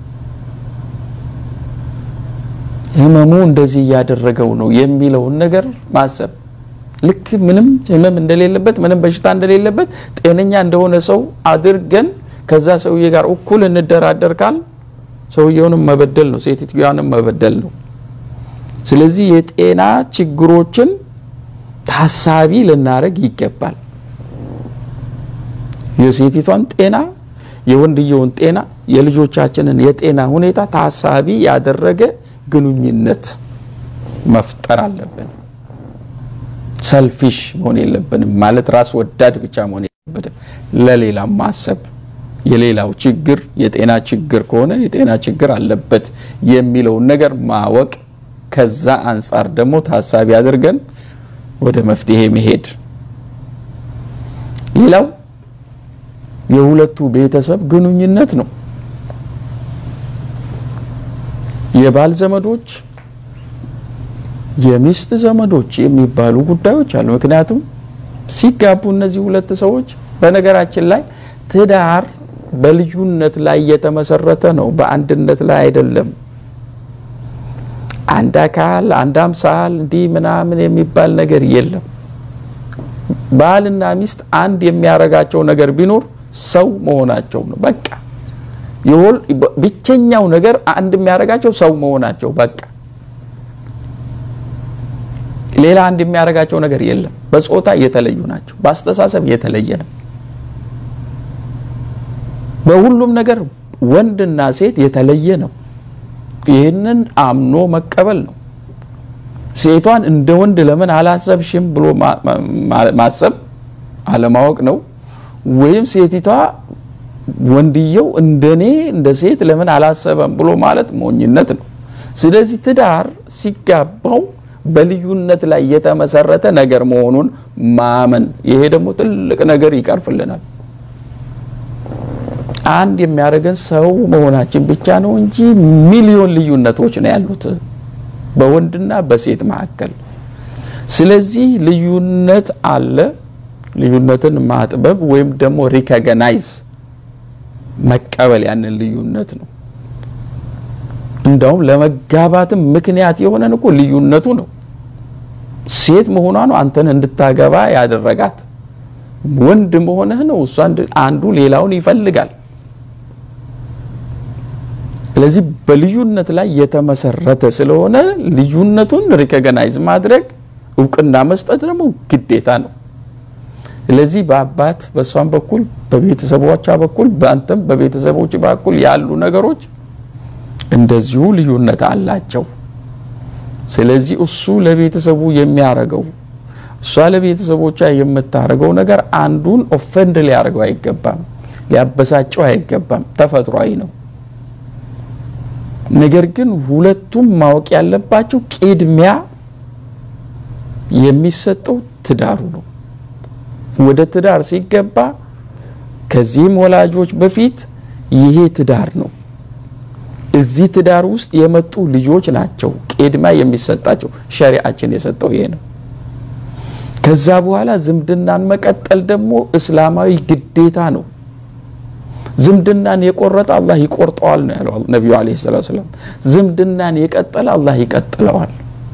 ህመሙ እንደዚህ እያደረገው ነው የሚለውን ነገር ማሰብ ልክ ምንም ህመም እንደሌለበት ምንም በሽታ እንደሌለበት ጤነኛ እንደሆነ ሰው አድርገን ከዛ ሰውዬ ጋር እኩል እንደራደር ካል ሰውየውንም መበደል ነው፣ ሴትየዋንም መበደል ነው። ስለዚህ የጤና ችግሮችን ታሳቢ ልናደርግ ይገባል። የሴቲቷን ጤና፣ የወንድየውን ጤና፣ የልጆቻችንን የጤና ሁኔታ ታሳቢ ያደረገ ግንኙነት መፍጠር አለብን። ሰልፊሽ መሆን የለብንም ማለት ራስ ወዳድ ብቻ መሆን የለብንም። ለሌላም ማሰብ የሌላው ችግር የጤና ችግር ከሆነ የጤና ችግር አለበት የሚለውን ነገር ማወቅ ከዛ አንጻር ደግሞ ታሳቢ አድርገን ወደ መፍትሄ መሄድ። ሌላው የሁለቱ ቤተሰብ ግንኙነት ነው። የባል ዘመዶች፣ የሚስት ዘመዶች የሚባሉ ጉዳዮች አሉ። ምክንያቱም ሲጋቡ እነዚህ ሁለት ሰዎች በነገራችን ላይ ትዳር በልዩነት ላይ የተመሰረተ ነው፣ በአንድነት ላይ አይደለም። አንድ አካል አንድ አምሳል እንዲህ ምናምን የሚባል ነገር የለም። ባልና ሚስት አንድ የሚያረጋቸው ነገር ቢኖር ሰው መሆናቸው ነው። በቃ የሆል ብቸኛው ነገር አንድ የሚያረጋቸው ሰው መሆናቸው በቃ ሌላ አንድ የሚያረጋቸው ነገር የለም። በጾታ የተለዩ ናቸው። በአስተሳሰብ የተለየ ነው። በሁሉም ነገር ወንድና ሴት የተለየ ነው። ይህንን አምኖ መቀበል ነው። ሴቷን እንደ ወንድ ለምን አላሰብሽም ብሎ ማሰብ አለማወቅ ነው። ወይም ሴቲቷ ወንድየው እንደኔ እንደ ሴት ለምን አላሰበም ብሎ ማለት ሞኝነት ነው። ስለዚህ ትዳር ሲጋባው በልዩነት ላይ የተመሰረተ ነገር መሆኑን ማመን፣ ይሄ ደግሞ ትልቅ ነገር ይቀርፍልናል። አንድ የሚያደርገን ሰው መሆናችን ብቻ ነው እንጂ ሚሊዮን ልዩነቶች ነው ያሉት በወንድና በሴት መካከል። ስለዚህ ልዩነት አለ። ልዩነትን ማጥበብ ወይም ደግሞ ሪኮግናይዝ መቀበል ያንን ልዩነት ነው። እንዳውም ለመጋባትም ምክንያት የሆነን እኮ ልዩነቱ ነው። ሴት መሆኗ ነው አንተን እንድታገባ ያደረጋት። ወንድ መሆንህ ነው እሷ አንዱ ሌላውን ይፈልጋል። ስለዚህ በልዩነት ላይ የተመሰረተ ስለሆነ ልዩነቱን ሪኮግናይዝ ማድረግ እውቅና መስጠት ደግሞ ግዴታ ነው። ስለዚህ በአባት በእሷም በኩል በቤተሰቦቿ በኩል በአንተም በቤተሰቦች በኩል ያሉ ነገሮች እንደዚሁ ልዩነት አላቸው። ስለዚህ እሱ ለቤተሰቡ የሚያረገው እሷ ለቤተሰቦቿ የምታረገው ነገር አንዱን ኦፈንድ ሊያደርገው አይገባም፣ ሊያበሳጨው አይገባም። ተፈጥሯዊ ነው። ነገር ግን ሁለቱም ማወቅ ያለባቸው ቅድሚያ የሚሰጠው ትዳሩ ነው። ወደ ትዳር ሲገባ ከዚህም ወላጆች በፊት ይሄ ትዳር ነው። እዚህ ትዳር ውስጥ የመጡ ልጆች ናቸው ቅድሚያ የሚሰጣቸው። ሸሪዓችን የሰጠው ይሄ ነው። ከዛ በኋላ ዝምድናን መቀጠል ደግሞ እስላማዊ ግዴታ ነው። ዝምድናን የቆረጠ አላህ ይቆርጠዋል ነው ያለው ነቢዩ ዓለይሂ ሰላቱ ወሰላም። ዝምድናን የቀጠለ አላህ ይቀጥለዋል።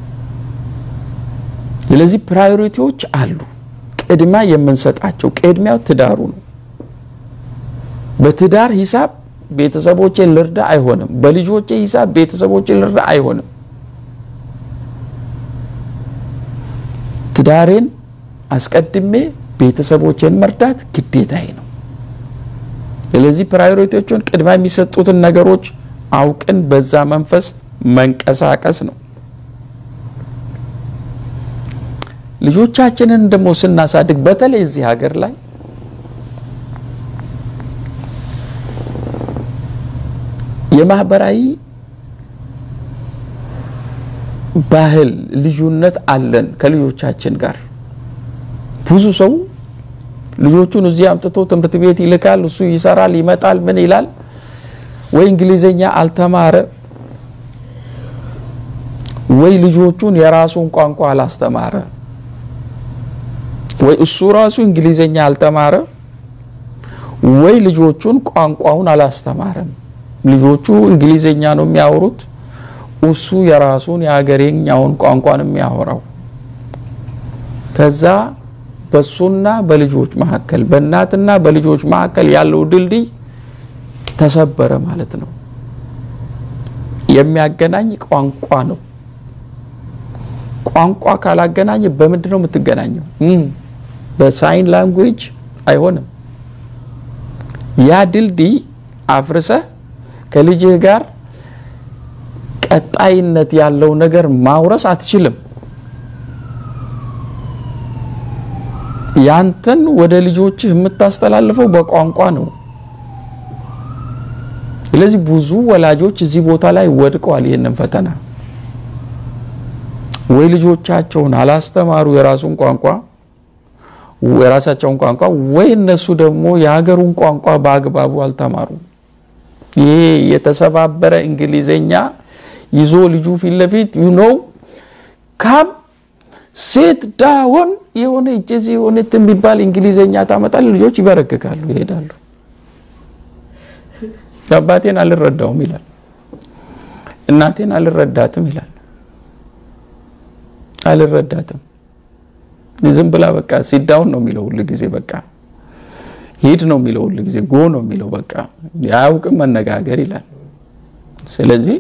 ስለዚህ ፕራዮሪቲዎች አሉ፣ ቅድሚያ የምንሰጣቸው። ቅድሚያው ትዳሩ ነው። በትዳር ሂሳብ ቤተሰቦቼን ልርዳ አይሆንም። በልጆቼ ሂሳብ ቤተሰቦቼን ልርዳ አይሆንም። ትዳሬን አስቀድሜ ቤተሰቦቼን መርዳት ግዴታዬ ነው። ስለዚህ ፕራዮሪቲዎቹን ቅድሚያ የሚሰጡትን ነገሮች አውቅን በዛ መንፈስ መንቀሳቀስ ነው። ልጆቻችንን ደግሞ ስናሳድግ በተለይ እዚህ ሀገር ላይ የማህበራዊ ባህል ልዩነት አለን ከልጆቻችን ጋር። ብዙ ሰው ልጆቹን እዚህ አምጥቶ ትምህርት ቤት ይልካል። እሱ ይሰራል፣ ይመጣል፣ ምን ይላል? ወይ እንግሊዘኛ አልተማረ፣ ወይ ልጆቹን የራሱን ቋንቋ አላስተማረ፣ ወይ እሱ ራሱ እንግሊዘኛ አልተማረ፣ ወይ ልጆቹን ቋንቋውን አላስተማረም። ልጆቹ እንግሊዘኛ ነው የሚያወሩት፣ እሱ የራሱን የሀገሬኛውን ቋንቋን የሚያወራው ከዛ በሱና በልጆች መካከል በእናትና በልጆች መካከል ያለው ድልድይ ተሰበረ ማለት ነው። የሚያገናኝ ቋንቋ ነው። ቋንቋ ካላገናኘ በምንድን ነው የምትገናኘው? በሳይን ላንጉዌጅ አይሆንም። ያ ድልድይ አፍርሰህ ከልጅህ ጋር ቀጣይነት ያለው ነገር ማውረስ አትችልም። ያንተን ወደ ልጆችህ የምታስተላልፈው በቋንቋ ነው። ስለዚህ ብዙ ወላጆች እዚህ ቦታ ላይ ወድቀዋል። ይህንን ፈተና ወይ ልጆቻቸውን አላስተማሩ የራሱን ቋንቋ የራሳቸውን ቋንቋ ወይ እነሱ ደግሞ የሀገሩን ቋንቋ በአግባቡ አልተማሩ። ይሄ የተሰባበረ እንግሊዘኛ ይዞ ልጁ ፊት ለፊት ዩ ኖው ካም ሴት ዳውን የሆነ እጀዚ የሆነ የሚባል እንግሊዘኛ ታመጣል። ልጆች ይበረክካሉ፣ ይሄዳሉ። አባቴን አልረዳውም ይላል፣ እናቴን አልረዳትም ይላል። አልረዳትም ዝም ብላ በቃ ሲዳውን ነው የሚለው ሁሉ ጊዜ በቃ ሂድ ነው የሚለው ሁሉ ጊዜ ጎ ነው የሚለው በቃ አያውቅም መነጋገር ይላል። ስለዚህ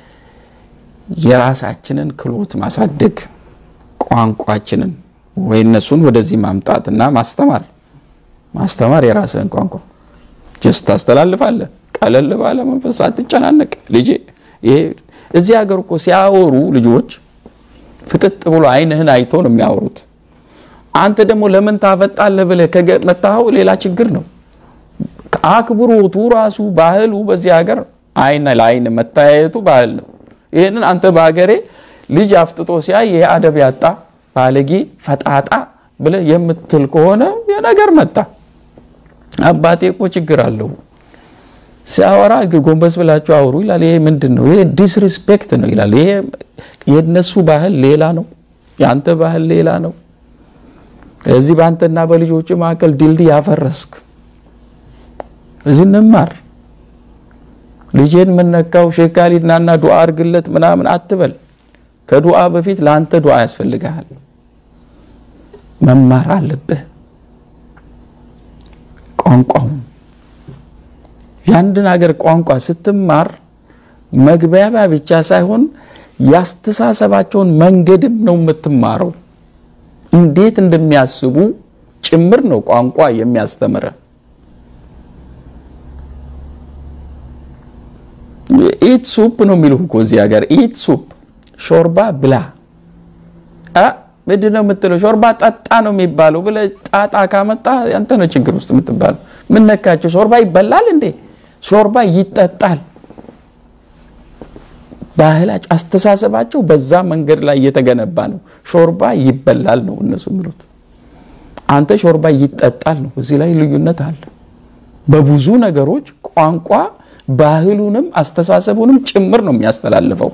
የራሳችንን ክህሎት ማሳደግ ቋንቋችንን ወይ እነሱን ወደዚህ ማምጣትና ማስተማር ማስተማር የራስህን ቋንቋ ጀስት ታስተላልፋለህ። ቀለል ባለ መንፈስ አትጨናነቅ ልጄ። ይሄ እዚህ ሀገር እኮ ሲያወሩ ልጆች ፍጥጥ ብሎ አይንህን አይቶ ነው የሚያወሩት። አንተ ደግሞ ለምን ታፈጣለህ ብለህ ከመታኸው ሌላ ችግር ነው። አክብሮቱ ራሱ ባህሉ በዚህ ሀገር አይን ለአይን መታያየቱ ባህል ነው። ይህንን አንተ በሀገሬ ልጅ አፍጥጦ ሲያይ ይሄ አደብ ያጣ ባለጌ ፈጣጣ ብለህ የምትል ከሆነ የነገር መጣ። አባቴ እኮ ችግር አለው ሲያወራ ጎንበስ ብላችሁ አውሩ ይላል። ይሄ ምንድን ነው? ይሄ ዲስሪስፔክት ነው ይላል። ይሄ የነሱ ባህል ሌላ ነው፣ የአንተ ባህል ሌላ ነው። እዚህ በአንተና በልጆች መካከል ድልድይ ያፈረስክ። እዚህ እንማር። ልጄን የምነካው ሼክ ካሊድ ናና ዱዓ አርግለት ምናምን አትበል። ከዱዓ በፊት ለአንተ ዱዓ ያስፈልግሃል። መማር አለብህ ቋንቋውን የአንድን ሀገር ቋንቋ ስትማር መግባቢያ ብቻ ሳይሆን ያስተሳሰባቸውን መንገድም ነው የምትማረው። እንዴት እንደሚያስቡ ጭምር ነው ቋንቋ የሚያስተምረ። ኢት ሱፕ ነው የሚልህ እኮ እዚህ ሀገር ኢት ሱፕ፣ ሾርባ ብላ ምንድን ነው የምትለው? ሾርባ ጠጣ ነው የሚባለው ብለህ ጣጣ ካመጣ አንተ ነው ችግር ውስጥ የምትባለው። ምን ነካቸው? ሾርባ ይበላል እንዴ? ሾርባ ይጠጣል። ባህላቸው፣ አስተሳሰባቸው በዛ መንገድ ላይ እየተገነባ ነው። ሾርባ ይበላል ነው እነሱ የሚሉት። አንተ ሾርባ ይጠጣል ነው። እዚህ ላይ ልዩነት አለ። በብዙ ነገሮች ቋንቋ ባህሉንም አስተሳሰቡንም ጭምር ነው የሚያስተላልፈው።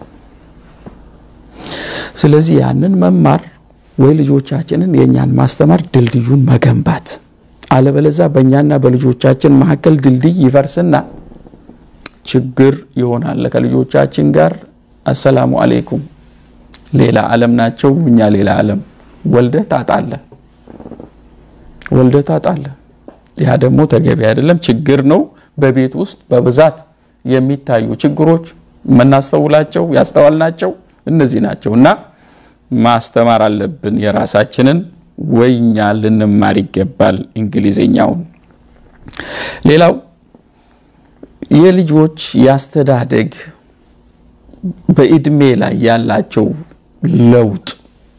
ስለዚህ ያንን መማር ወይ ልጆቻችንን የእኛን ማስተማር ድልድዩን መገንባት፣ አለበለዛ በእኛና በልጆቻችን መካከል ድልድይ ይፈርስና ችግር ይሆናል። ከልጆቻችን ጋር አሰላሙ አሌይኩም ሌላ ዓለም ናቸው፣ እኛ ሌላ ዓለም ወልደህ ታጣለህ ወልደህ ታጣለህ። ያ ደግሞ ተገቢ አይደለም፣ ችግር ነው። በቤት ውስጥ በብዛት የሚታዩ ችግሮች የምናስተውላቸው ያስተዋልናቸው እነዚህ ናቸው እና ማስተማር አለብን የራሳችንን ወይኛ ልንማር ይገባል እንግሊዝኛውን። ሌላው የልጆች ያስተዳደግ በእድሜ ላይ ያላቸው ለውጥ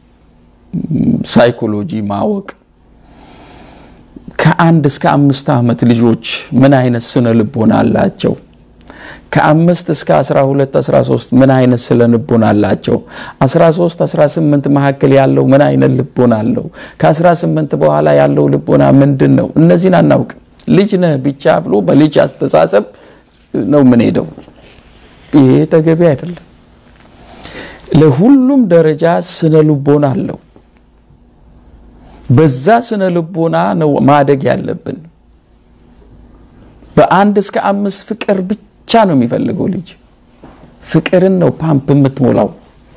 ሳይኮሎጂ ማወቅ ከአንድ እስከ አምስት ዓመት ልጆች ምን አይነት ስነ ልቦና አላቸው? ከአምስት እስከ 12 13 ምን አይነት ስነ ልቦና አላቸው? 13 18 መካከል ያለው ምን አይነት ልቦና አለው? ከ18 በኋላ ያለው ልቦና ምንድን ነው? እነዚህን አናውቅ። ልጅ ነህ ብቻ ብሎ በልጅ አስተሳሰብ ነው የምንሄደው። ይሄ ተገቢ አይደለም። ለሁሉም ደረጃ ስነ ልቦና አለው። በዛ ስነ ልቦና ነው ማደግ ያለብን። በአንድ እስከ አምስት ፍቅር ብቻ ነው የሚፈልገው ልጅ። ፍቅርን ነው ፓምፕ የምትሞላው።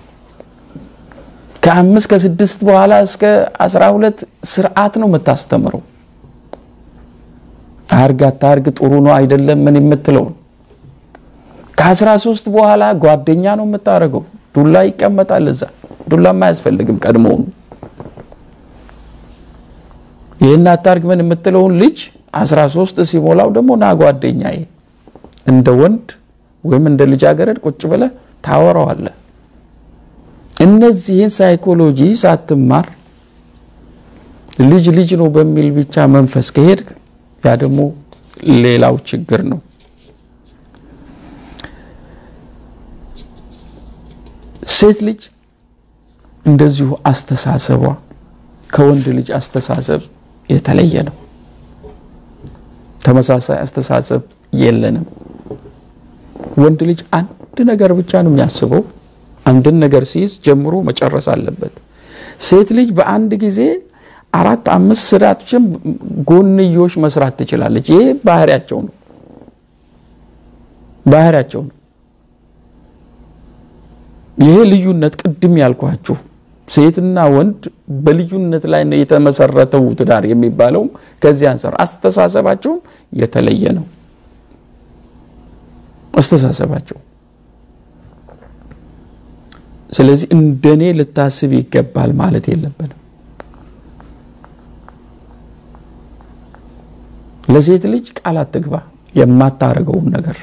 ከአምስት ከስድስት በኋላ እስከ አስራ ሁለት ስርዓት ነው የምታስተምረው። አርግ አታርግ ጥሩ ነው አይደለም ምን የምትለውን ከአስራ ሶስት በኋላ ጓደኛ ነው የምታደርገው። ዱላ ይቀመጣል እዛ። ዱላም አያስፈልግም ቀድሞውኑ። ይህን አታርግ ምን የምትለውን ልጅ አስራ ሶስት ሲሞላው ደግሞ ና ጓደኛዬ እንደ ወንድ ወይም እንደ ልጃገረድ ቁጭ ብለህ ታወራዋለህ። እነዚህን ሳይኮሎጂ ሳትማር ልጅ ልጅ ነው በሚል ብቻ መንፈስ ከሄድክ ያ ደግሞ ሌላው ችግር ነው። ሴት ልጅ እንደዚሁ አስተሳሰቧ ከወንድ ልጅ አስተሳሰብ የተለየ ነው። ተመሳሳይ አስተሳሰብ የለንም። ወንድ ልጅ አንድ ነገር ብቻ ነው የሚያስበው። አንድን ነገር ሲይዝ ጀምሮ መጨረስ አለበት። ሴት ልጅ በአንድ ጊዜ አራት አምስት ስራዎችን ጎንዮሽ መስራት ትችላለች። ይሄ ባህሪያቸው ነው ባህሪያቸው ነው። ይሄ ልዩነት ቅድም ያልኳችሁ ሴትና ወንድ በልዩነት ላይ ነው የተመሰረተው ትዳር የሚባለው ከዚህ አንጻር አስተሳሰባቸውም የተለየ ነው። አስተሳሰባቸው ስለዚህ እንደኔ ልታስብ ይገባል ማለት የለብንም። ለሴት ልጅ ቃል አትግባ። የማታረገውን ነገር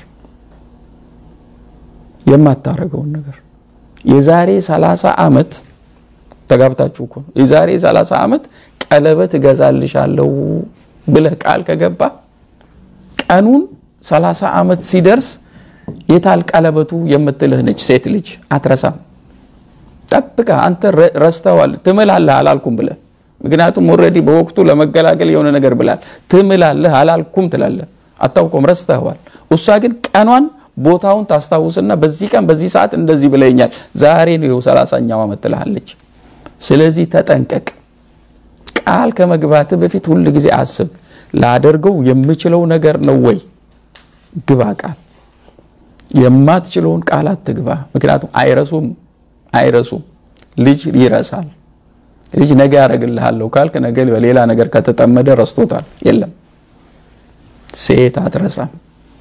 የማታረገውን ነገር የዛሬ 30 ዓመት ተጋብታችሁ እኮ ነው። የዛሬ 30 ዓመት ቀለበት እገዛልሻለሁ ብለህ ቃል ከገባ ቀኑን 30 ዓመት ሲደርስ የታል ቀለበቱ የምትልህ ነች ሴት ልጅ አትረሳም። ጠብቃ አንተ ረስተዋል ትምላለህ አላልኩም ብለህ ምክንያቱም ኦልሬዲ በወቅቱ ለመገላገል የሆነ ነገር ብላል። ትምላለህ አላልኩም ትላለህ፣ አታውቀውም፣ ረስተዋል። እሷ ግን ቀኗን ቦታውን ታስታውስና በዚህ ቀን በዚህ ሰዓት እንደዚህ ብለኛል፣ ዛሬ ነው ይኸው ሰላሳኛው ዓመት ትልሃለች። ስለዚህ ተጠንቀቅ። ቃል ከመግባት በፊት ሁል ጊዜ አስብ፣ ላደርገው የምችለው ነገር ነው ወይ? ግባ ቃል። የማትችለውን ቃል አትግባ። ምክንያቱም አይረሱም አይረሱም። ልጅ ይረሳል። ልጅ ነገ ያደርግልሃለሁ ካልክ ነገ በሌላ ነገር ከተጠመደ ረስቶታል። የለም ሴት አትረሳም።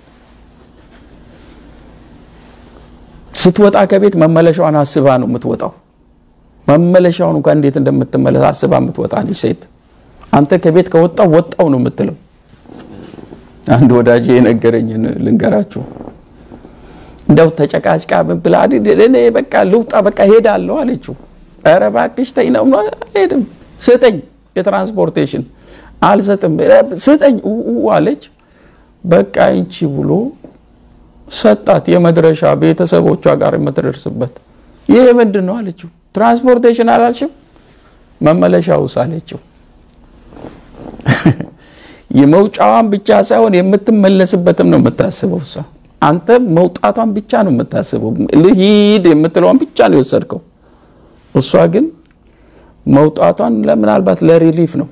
ስትወጣ ከቤት መመለሻዋን አስባ ነው የምትወጣው። መመለሻውን እንኳን እንዴት እንደምትመለስ አስባ የምትወጣ ልጅ ሴት። አንተ ከቤት ከወጣው ወጣው ነው የምትለው። አንድ ወዳጅ የነገረኝን ልንገራችሁ። እንደው ተጨቃጭቃ ብላ እኔ በቃ ልውጣ በቃ ሄዳለሁ አለችው። ኧረ እባክሽ ተይ ነው አልሄድም፣ ስጠኝ የትራንስፖርቴሽን አልሰጥም፣ ስጠኝ አለች። በቃ ይንቺ ብሎ ሰጣት። የመድረሻ ቤተሰቦቿ ጋር የምትደርስበት ይሄ ምንድን ነው አለችው። ትራንስፖርቴሽን አላልሽም መመለሻውስ አለችው። የመውጫዋን ብቻ ሳይሆን የምትመለስበትም ነው የምታስበው እሷ። አንተ መውጣቷን ብቻ ነው የምታስበው። ልሂድ የምትለዋን ብቻ ነው የወሰድከው። እሷ ግን መውጣቷን ምናልባት ለሪሊፍ ነው።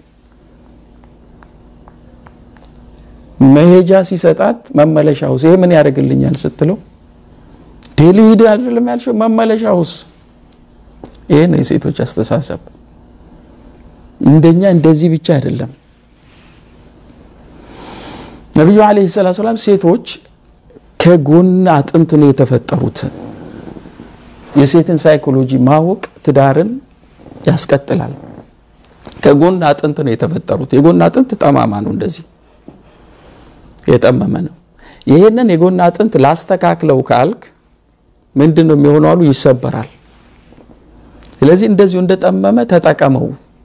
መሄጃ ሲሰጣት መመለሻውስ ይሄ ምን ያደርግልኛል ስትለው ዴሊ ሂድ አይደለም ያልሽው መመለሻውስ። ይሄ ነው የሴቶች አስተሳሰብ። እንደኛ እንደዚህ ብቻ አይደለም። ነቢዩ ዓለይሂ ሰላቱ ሰላም ሴቶች ከጎን አጥንት ነው የተፈጠሩት። የሴትን ሳይኮሎጂ ማወቅ ትዳርን ያስቀጥላል። ከጎን አጥንት ነው የተፈጠሩት። የጎን አጥንት ጠማማ ነው፣ እንደዚህ የጠመመ ነው። ይሄንን የጎን አጥንት ላስተካክለው ካልክ ምንድን ነው የሚሆነው አሉ ይሰበራል። ስለዚህ እንደዚሁ እንደጠመመ ተጠቀመው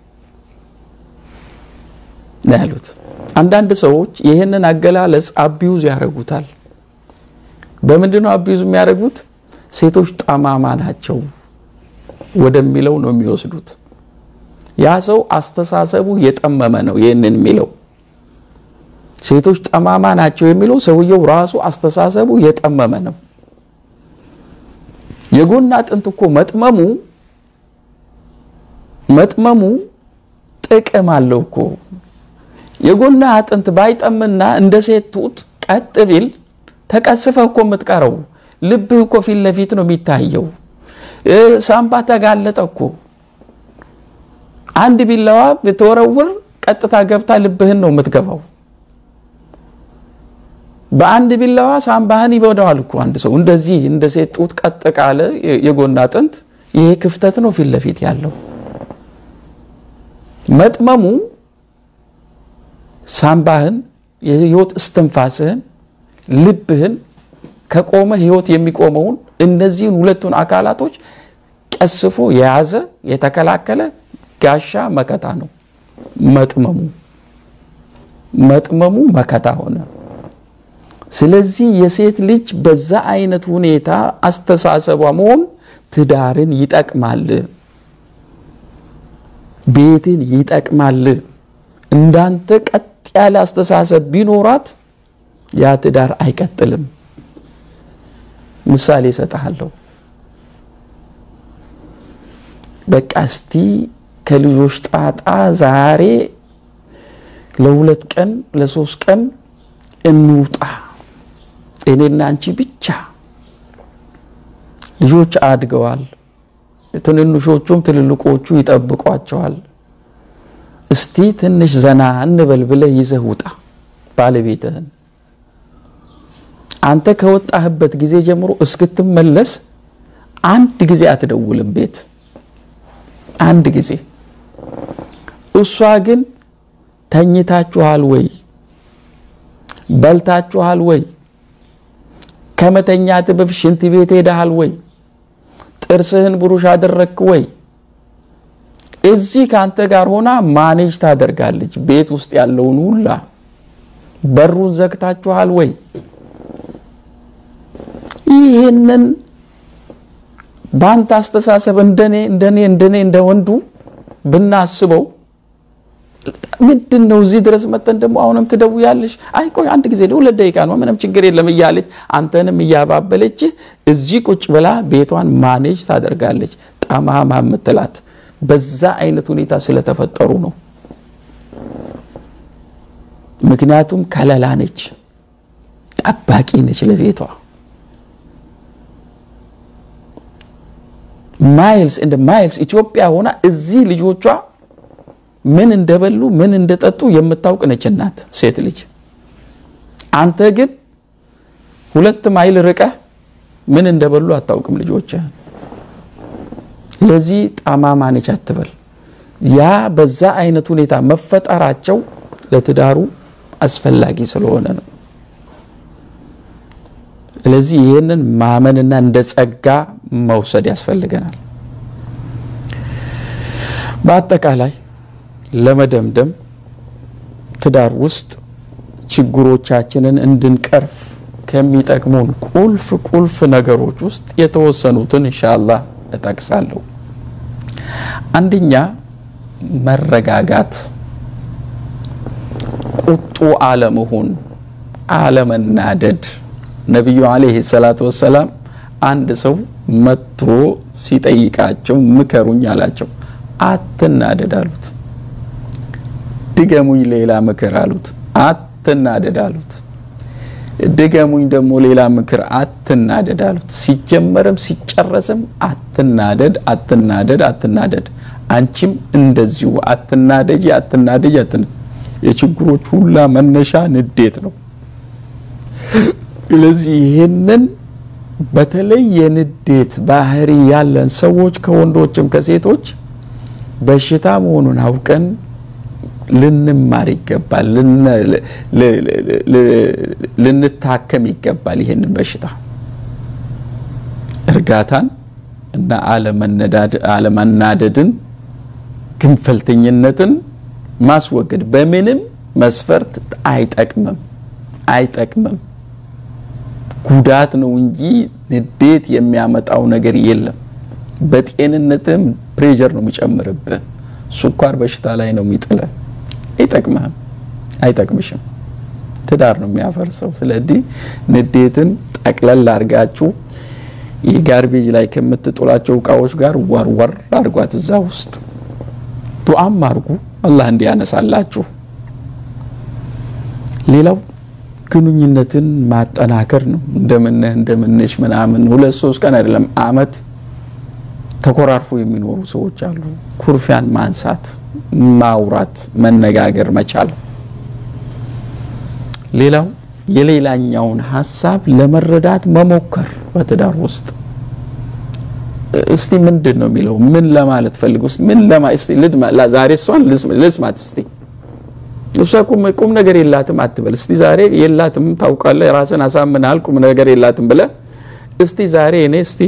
ነው ያሉት። አንዳንድ ሰዎች ይህንን አገላለጽ አቢዩዝ ያደርጉታል። በምንድን ነው አቢዩዝ የሚያደርጉት? ሴቶች ጠማማ ናቸው ወደሚለው ነው የሚወስዱት። ያ ሰው አስተሳሰቡ የጠመመ ነው ይህንን የሚለው። ሴቶች ጠማማ ናቸው የሚለው ሰውየው ራሱ አስተሳሰቡ የጠመመ ነው። የጎን አጥንት እኮ መጥመሙ መጥመሙ ጥቅም አለው እኮ የጎና አጥንት ባይጠምና እንደ ሴት ጡት ቀጥ ቢል ተቀስፈህ እኮ የምትቀረው ልብህ እኮ ፊት ለፊት ነው የሚታየው። ሳምባ ተጋለጠ እኮ አንድ ቢላዋ ብትወረውር ቀጥታ ገብታ ልብህን ነው የምትገባው። በአንድ ቢላዋ ሳምባህን ይበዳዋል እኮ አንድ ሰው እንደዚህ እንደ ሴት ጡት ቀጥ ካለ የጎን አጥንት ይሄ ክፍተት ነው ፊት ለፊት ያለው መጥመሙ ሳምባህን የህይወት እስትንፋስህን ልብህን ከቆመ ህይወት የሚቆመውን እነዚህን ሁለቱን አካላቶች ቀስፎ የያዘ የተከላከለ ጋሻ መከታ ነው መጥመሙ መጥመሙ መከታ ሆነ ስለዚህ የሴት ልጅ በዛ አይነት ሁኔታ አስተሳሰቧ መሆን ትዳርን ይጠቅማል ቤትን ይጠቅማል እንዳንተ ቀጥ ያለ አስተሳሰብ ቢኖራት ያ ትዳር አይቀጥልም ምሳሌ እሰጥሃለሁ በቃ እስቲ ከልጆች ጣጣ ዛሬ ለሁለት ቀን ለሶስት ቀን እንውጣ እኔና አንቺ ብቻ ልጆች አድገዋል ትንንሾቹም ትልልቆቹ ይጠብቋቸዋል እስቲ ትንሽ ዘና እንበል ብለህ ይዘህ ውጣ ባለቤትህን አንተ ከወጣህበት ጊዜ ጀምሮ እስክትመለስ አንድ ጊዜ አትደውልም ቤት አንድ ጊዜ እሷ ግን ተኝታችኋል ወይ በልታችኋል ወይ ከመተኛት በፊት ሽንት ቤት ሄደሃል ወይ ጥርስህን ብሩሽ አደረግክ ወይ እዚህ ከአንተ ጋር ሆና ማኔጅ ታደርጋለች ቤት ውስጥ ያለውን ሁላ በሩን ዘግታችኋል ወይ ይህንን በአንተ አስተሳሰብ እንደኔ እንደኔ እንደኔ እንደ ወንዱ ብናስበው ምንድን ነው እዚህ ድረስ መጠን ደግሞ አሁንም ትደውያለሽ አይ ቆይ አንድ ጊዜ ሁለት ደቂቃ ነው ምንም ችግር የለም እያለች አንተንም እያባበለች እዚህ ቁጭ ብላ ቤቷን ማኔጅ ታደርጋለች ጠማማ ምትላት በዛ አይነት ሁኔታ ስለተፈጠሩ ነው ምክንያቱም ከለላ ነች ጠባቂ ነች ለቤቷ ማይልስ እንደ ማይልስ ኢትዮጵያ ሆና እዚህ ልጆቿ ምን እንደበሉ ምን እንደጠጡ የምታውቅ ነች እናት ሴት ልጅ አንተ ግን ሁለት ማይል ርቀህ ምን እንደበሉ አታውቅም ልጆች ለዚህ ጠማማ ነች አትበል ያ በዛ አይነት ሁኔታ መፈጠራቸው ለትዳሩ አስፈላጊ ስለሆነ ነው ስለዚህ ይህንን ማመንና እንደ ጸጋ መውሰድ ያስፈልገናል በአጠቃላይ ለመደምደም ትዳር ውስጥ ችግሮቻችንን እንድንቀርፍ ከሚጠቅሙን ቁልፍ ቁልፍ ነገሮች ውስጥ የተወሰኑትን ኢንሻአላህ እጠቅሳለሁ አንደኛ መረጋጋት ቁጡ አለመሆን አለመናደድ ነቢዩ አለይሂ ሰላቱ ወሰላም አንድ ሰው መጥቶ ሲጠይቃቸው ምከሩኝ አላቸው አትናደድ አሉት ድገሙኝ ሌላ ምክር አሉት አትናደድ አሉት ድገሙኝ ደግሞ ሌላ ምክር አትናደድ አሉት ሲጀመርም ሲጨረስም አትናደድ አትናደድ አትናደድ አንቺም እንደዚሁ አትናደጂ አትናደጂ አትን የችግሮች ሁላ መነሻ ንዴት ነው ስለዚህ ይህንን በተለይ የንዴት ባህሪ ያለን ሰዎች ከወንዶችም ከሴቶች በሽታ መሆኑን አውቀን ልንማር ይገባል ልንታከም ይገባል ይህንን በሽታ እርጋታን እና አለመናደድን ግንፈልተኝነትን ማስወገድ በምንም መስፈርት አይጠቅምም አይጠቅምም ጉዳት ነው እንጂ ንዴት የሚያመጣው ነገር የለም በጤንነትም ፕሬጀር ነው የሚጨምርብህ ስኳር በሽታ ላይ ነው የሚጥለ አይጠቅምህም አይጠቅምሽም ትዳር ነው የሚያፈርሰው ስለዚህ ንዴትን ጠቅለል አድርጋችሁ የጋርቤጅ ላይ ከምትጥሏቸው እቃዎች ጋር ወርወር አድርጓት እዛ ውስጥ ዱዓም አርጉ አላህ እንዲያነሳላችሁ ሌላው ግንኙነትን ማጠናከር ነው እንደምነህ እንደምንሽ ምናምን ሁለት ሶስት ቀን አይደለም አመት ተኮራርፎ የሚኖሩ ሰዎች አሉ ኩርፊያን ማንሳት ማውራት መነጋገር መቻል ሌላው የሌላኛውን ሀሳብ ለመረዳት መሞከር በትዳር ውስጥ እስቲ ምንድን ነው የሚለው? ምን ለማለት ፈልግ ውስጥ ምን ለማ እስቲ ልድማ ዛሬ እሷን ልስማት እስቲ እሷ ቁም ነገር የላትም አትበል። እስቲ ዛሬ የላትም ታውቃለህ፣ ራስን አሳምናል ቁም ነገር የላትም ብለህ እስቲ ዛሬ እኔ እስቲ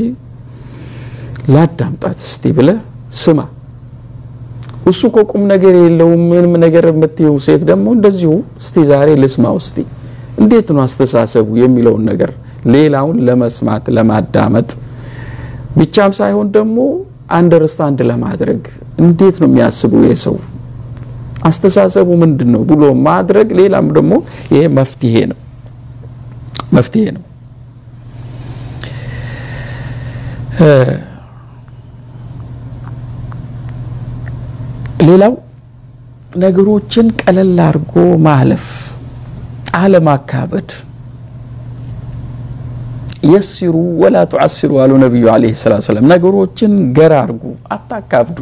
ላዳምጣት እስቲ ብለህ ስማ። እሱ እኮ ቁም ነገር የለውም ምንም ነገር የምትይው ሴት ደግሞ እንደዚሁ እስቲ ዛሬ ልስማው እስቲ እንዴት ነው አስተሳሰቡ የሚለውን ነገር ሌላውን ለመስማት ለማዳመጥ ብቻም ሳይሆን ደግሞ አንደርስታንድ ለማድረግ እንዴት ነው የሚያስበው የሰው አስተሳሰቡ ምንድን ነው ብሎ ማድረግ ሌላም ደግሞ ይሄ መፍትሄ ነው መፍትሄ ነው። ሌላው ነገሮችን ቀለል አድርጎ ማለፍ፣ አለማካበድ። የሲሩ ወላ ቱዓሲሩ አሉ ነቢዩ ዓለይሂ ሰላቱ ወሰላም። ነገሮችን ገር አድርጉ፣ አታካብዱ።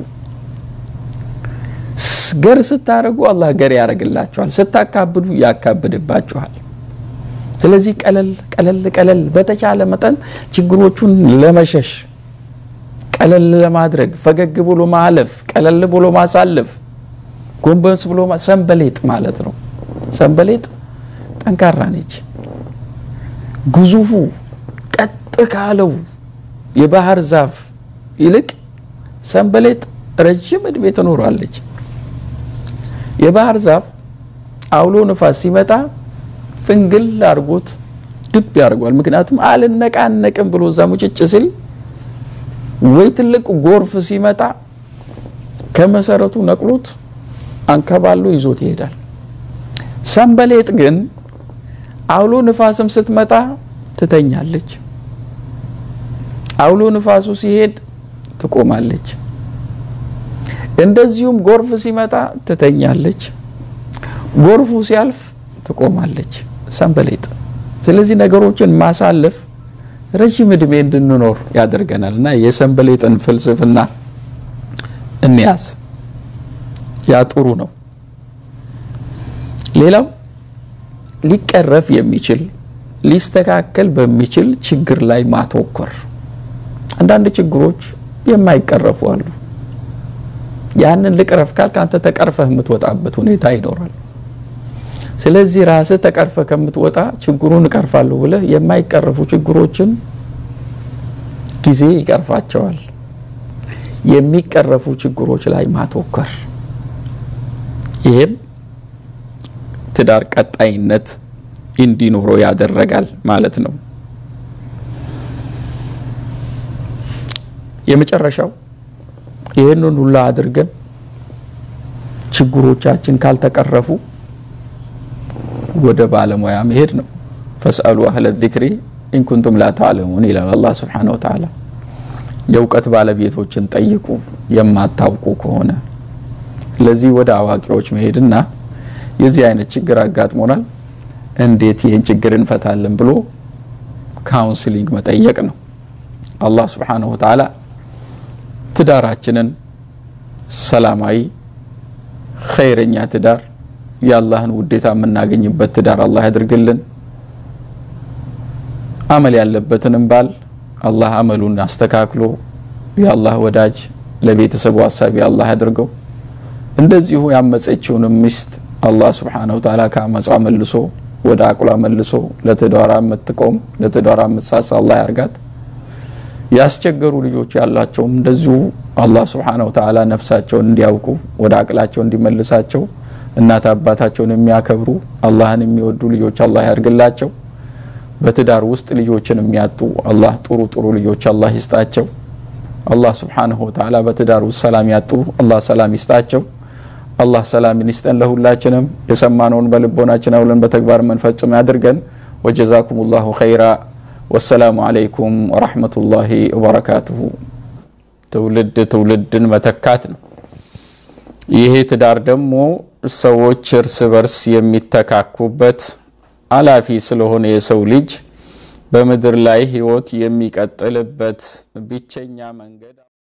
ገር ስታደርጉ አላህ ገር ያደርግላችኋል፣ ስታካብዱ ያካብድባችኋል። ስለዚህ ቀለል ቀለል ቀለል በተቻለ መጠን ችግሮቹን ለመሸሽ ቀለል ለማድረግ ፈገግ ብሎ ማለፍ፣ ቀለል ብሎ ማሳለፍ፣ ጎንበስ ብሎ ሰንበሌጥ ማለት ነው። ሰንበሌጥ ጠንካራ ነች። ግዙፉ ቀጥ ካለው የባህር ዛፍ ይልቅ ሰንበሌጥ ረጅም እድሜ ትኖራለች። የባህር ዛፍ አውሎ ንፋስ ሲመጣ ፍንግል አድርጎት ድብ ያደርጓል። ምክንያቱም አልነቃነቅም ብሎ እዛ ሙጭጭ ሲል ወይ ትልቅ ጎርፍ ሲመጣ ከመሰረቱ ነቅሎት አንከባሎ ይዞት ይሄዳል። ሰንበሌጥ ግን አውሎ ንፋስም ስትመጣ ትተኛለች። አውሎ ንፋሱ ሲሄድ ትቆማለች። እንደዚሁም ጎርፍ ሲመጣ ትተኛለች። ጎርፉ ሲያልፍ ትቆማለች። ሰንበሌጥ። ስለዚህ ነገሮችን ማሳለፍ ረጅም እድሜ እንድንኖር ያደርገናል እና የሰንበሌጥን ፍልስፍና እንያዝ። ያ ጥሩ ነው። ሌላው ሊቀረፍ የሚችል ሊስተካከል በሚችል ችግር ላይ ማተኮር። አንዳንድ ችግሮች የማይቀረፉ አሉ። ያንን ልቅረፍ ካልክ አንተ ተቀርፈህ የምትወጣበት ሁኔታ ይኖራል። ስለዚህ ራስህ ተቀርፈህ ከምትወጣ ችግሩን እቀርፋለሁ ብለህ የማይቀረፉ ችግሮችን ጊዜ ይቀርፋቸዋል። የሚቀረፉ ችግሮች ላይ ማተኮር፣ ይህም ትዳር ቀጣይነት እንዲኖረው ያደረጋል ማለት ነው። የመጨረሻው ይህንን ሁላ አድርገን ችግሮቻችን ካልተቀረፉ ወደ ባለሙያ መሄድ ነው። ፈስአሉ አህለ ዚክሪ ኢንኩንቱም ላ ተዕለሙን ይላል አላህ ስብሓነሁ ወተዓላ። የእውቀት ባለቤቶችን ጠይቁ የማታውቁ ከሆነ። ስለዚህ ወደ አዋቂዎች መሄድና የዚህ አይነት ችግር አጋጥሞናል፣ እንዴት ይህን ችግር እንፈታለን ብሎ ካውንስሊንግ መጠየቅ ነው። አላህ ስብሓነሁ ወተዓላ ትዳራችንን ሰላማዊ ኸይረኛ ትዳር የአላህን ውዴታ የምናገኝበት ትዳር አላህ ያድርግልን። አመል ያለበትንም ባል አላህ አመሉን አስተካክሎ የአላህ ወዳጅ ለቤተሰቡ አሳቢ አላህ ያድርገው። እንደዚሁ ያመፀችውንም ሚስት አላህ ስብሓነሁ ወተዓላ ከአመፃ መልሶ ወደ አቁላ መልሶ ለትዳሯ የምትቆም ለትዳሯ የምትሳሳ አላህ ያርጋት። ያስቸገሩ ልጆች ያላቸውም እንደዚሁ አላህ ስብሓነሁ ወተዓላ ነፍሳቸውን እንዲያውቁ ወደ አቅላቸው እንዲመልሳቸው እናት አባታቸውን የሚያከብሩ አላህን የሚወዱ ልጆች አላህ ያድርግላቸው። በትዳር ውስጥ ልጆችን የሚያጡ አላህ ጥሩ ጥሩ ልጆች አላህ ይስጣቸው። አላህ ስብሓነሁ ወተዓላ በትዳር ውስጥ ሰላም ያጡ አላህ ሰላም ይስጣቸው። አላህ ሰላምን ይስጠን ለሁላችንም። የሰማነውን በልቦናችን አውለን በተግባር መንፈጽም ያድርገን። ወጀዛኩም ላሁ ኸይራ። ወሰላሙ አለይኩም ወረሕመቱላሂ ወበረካቱሁ። ትውልድ ትውልድን መተካት ነው። ይሄ ትዳር ደግሞ ሰዎች እርስ በርስ የሚተካኩበት አላፊ ስለሆነ የሰው ልጅ በምድር ላይ ሕይወት የሚቀጥልበት ብቸኛ መንገድ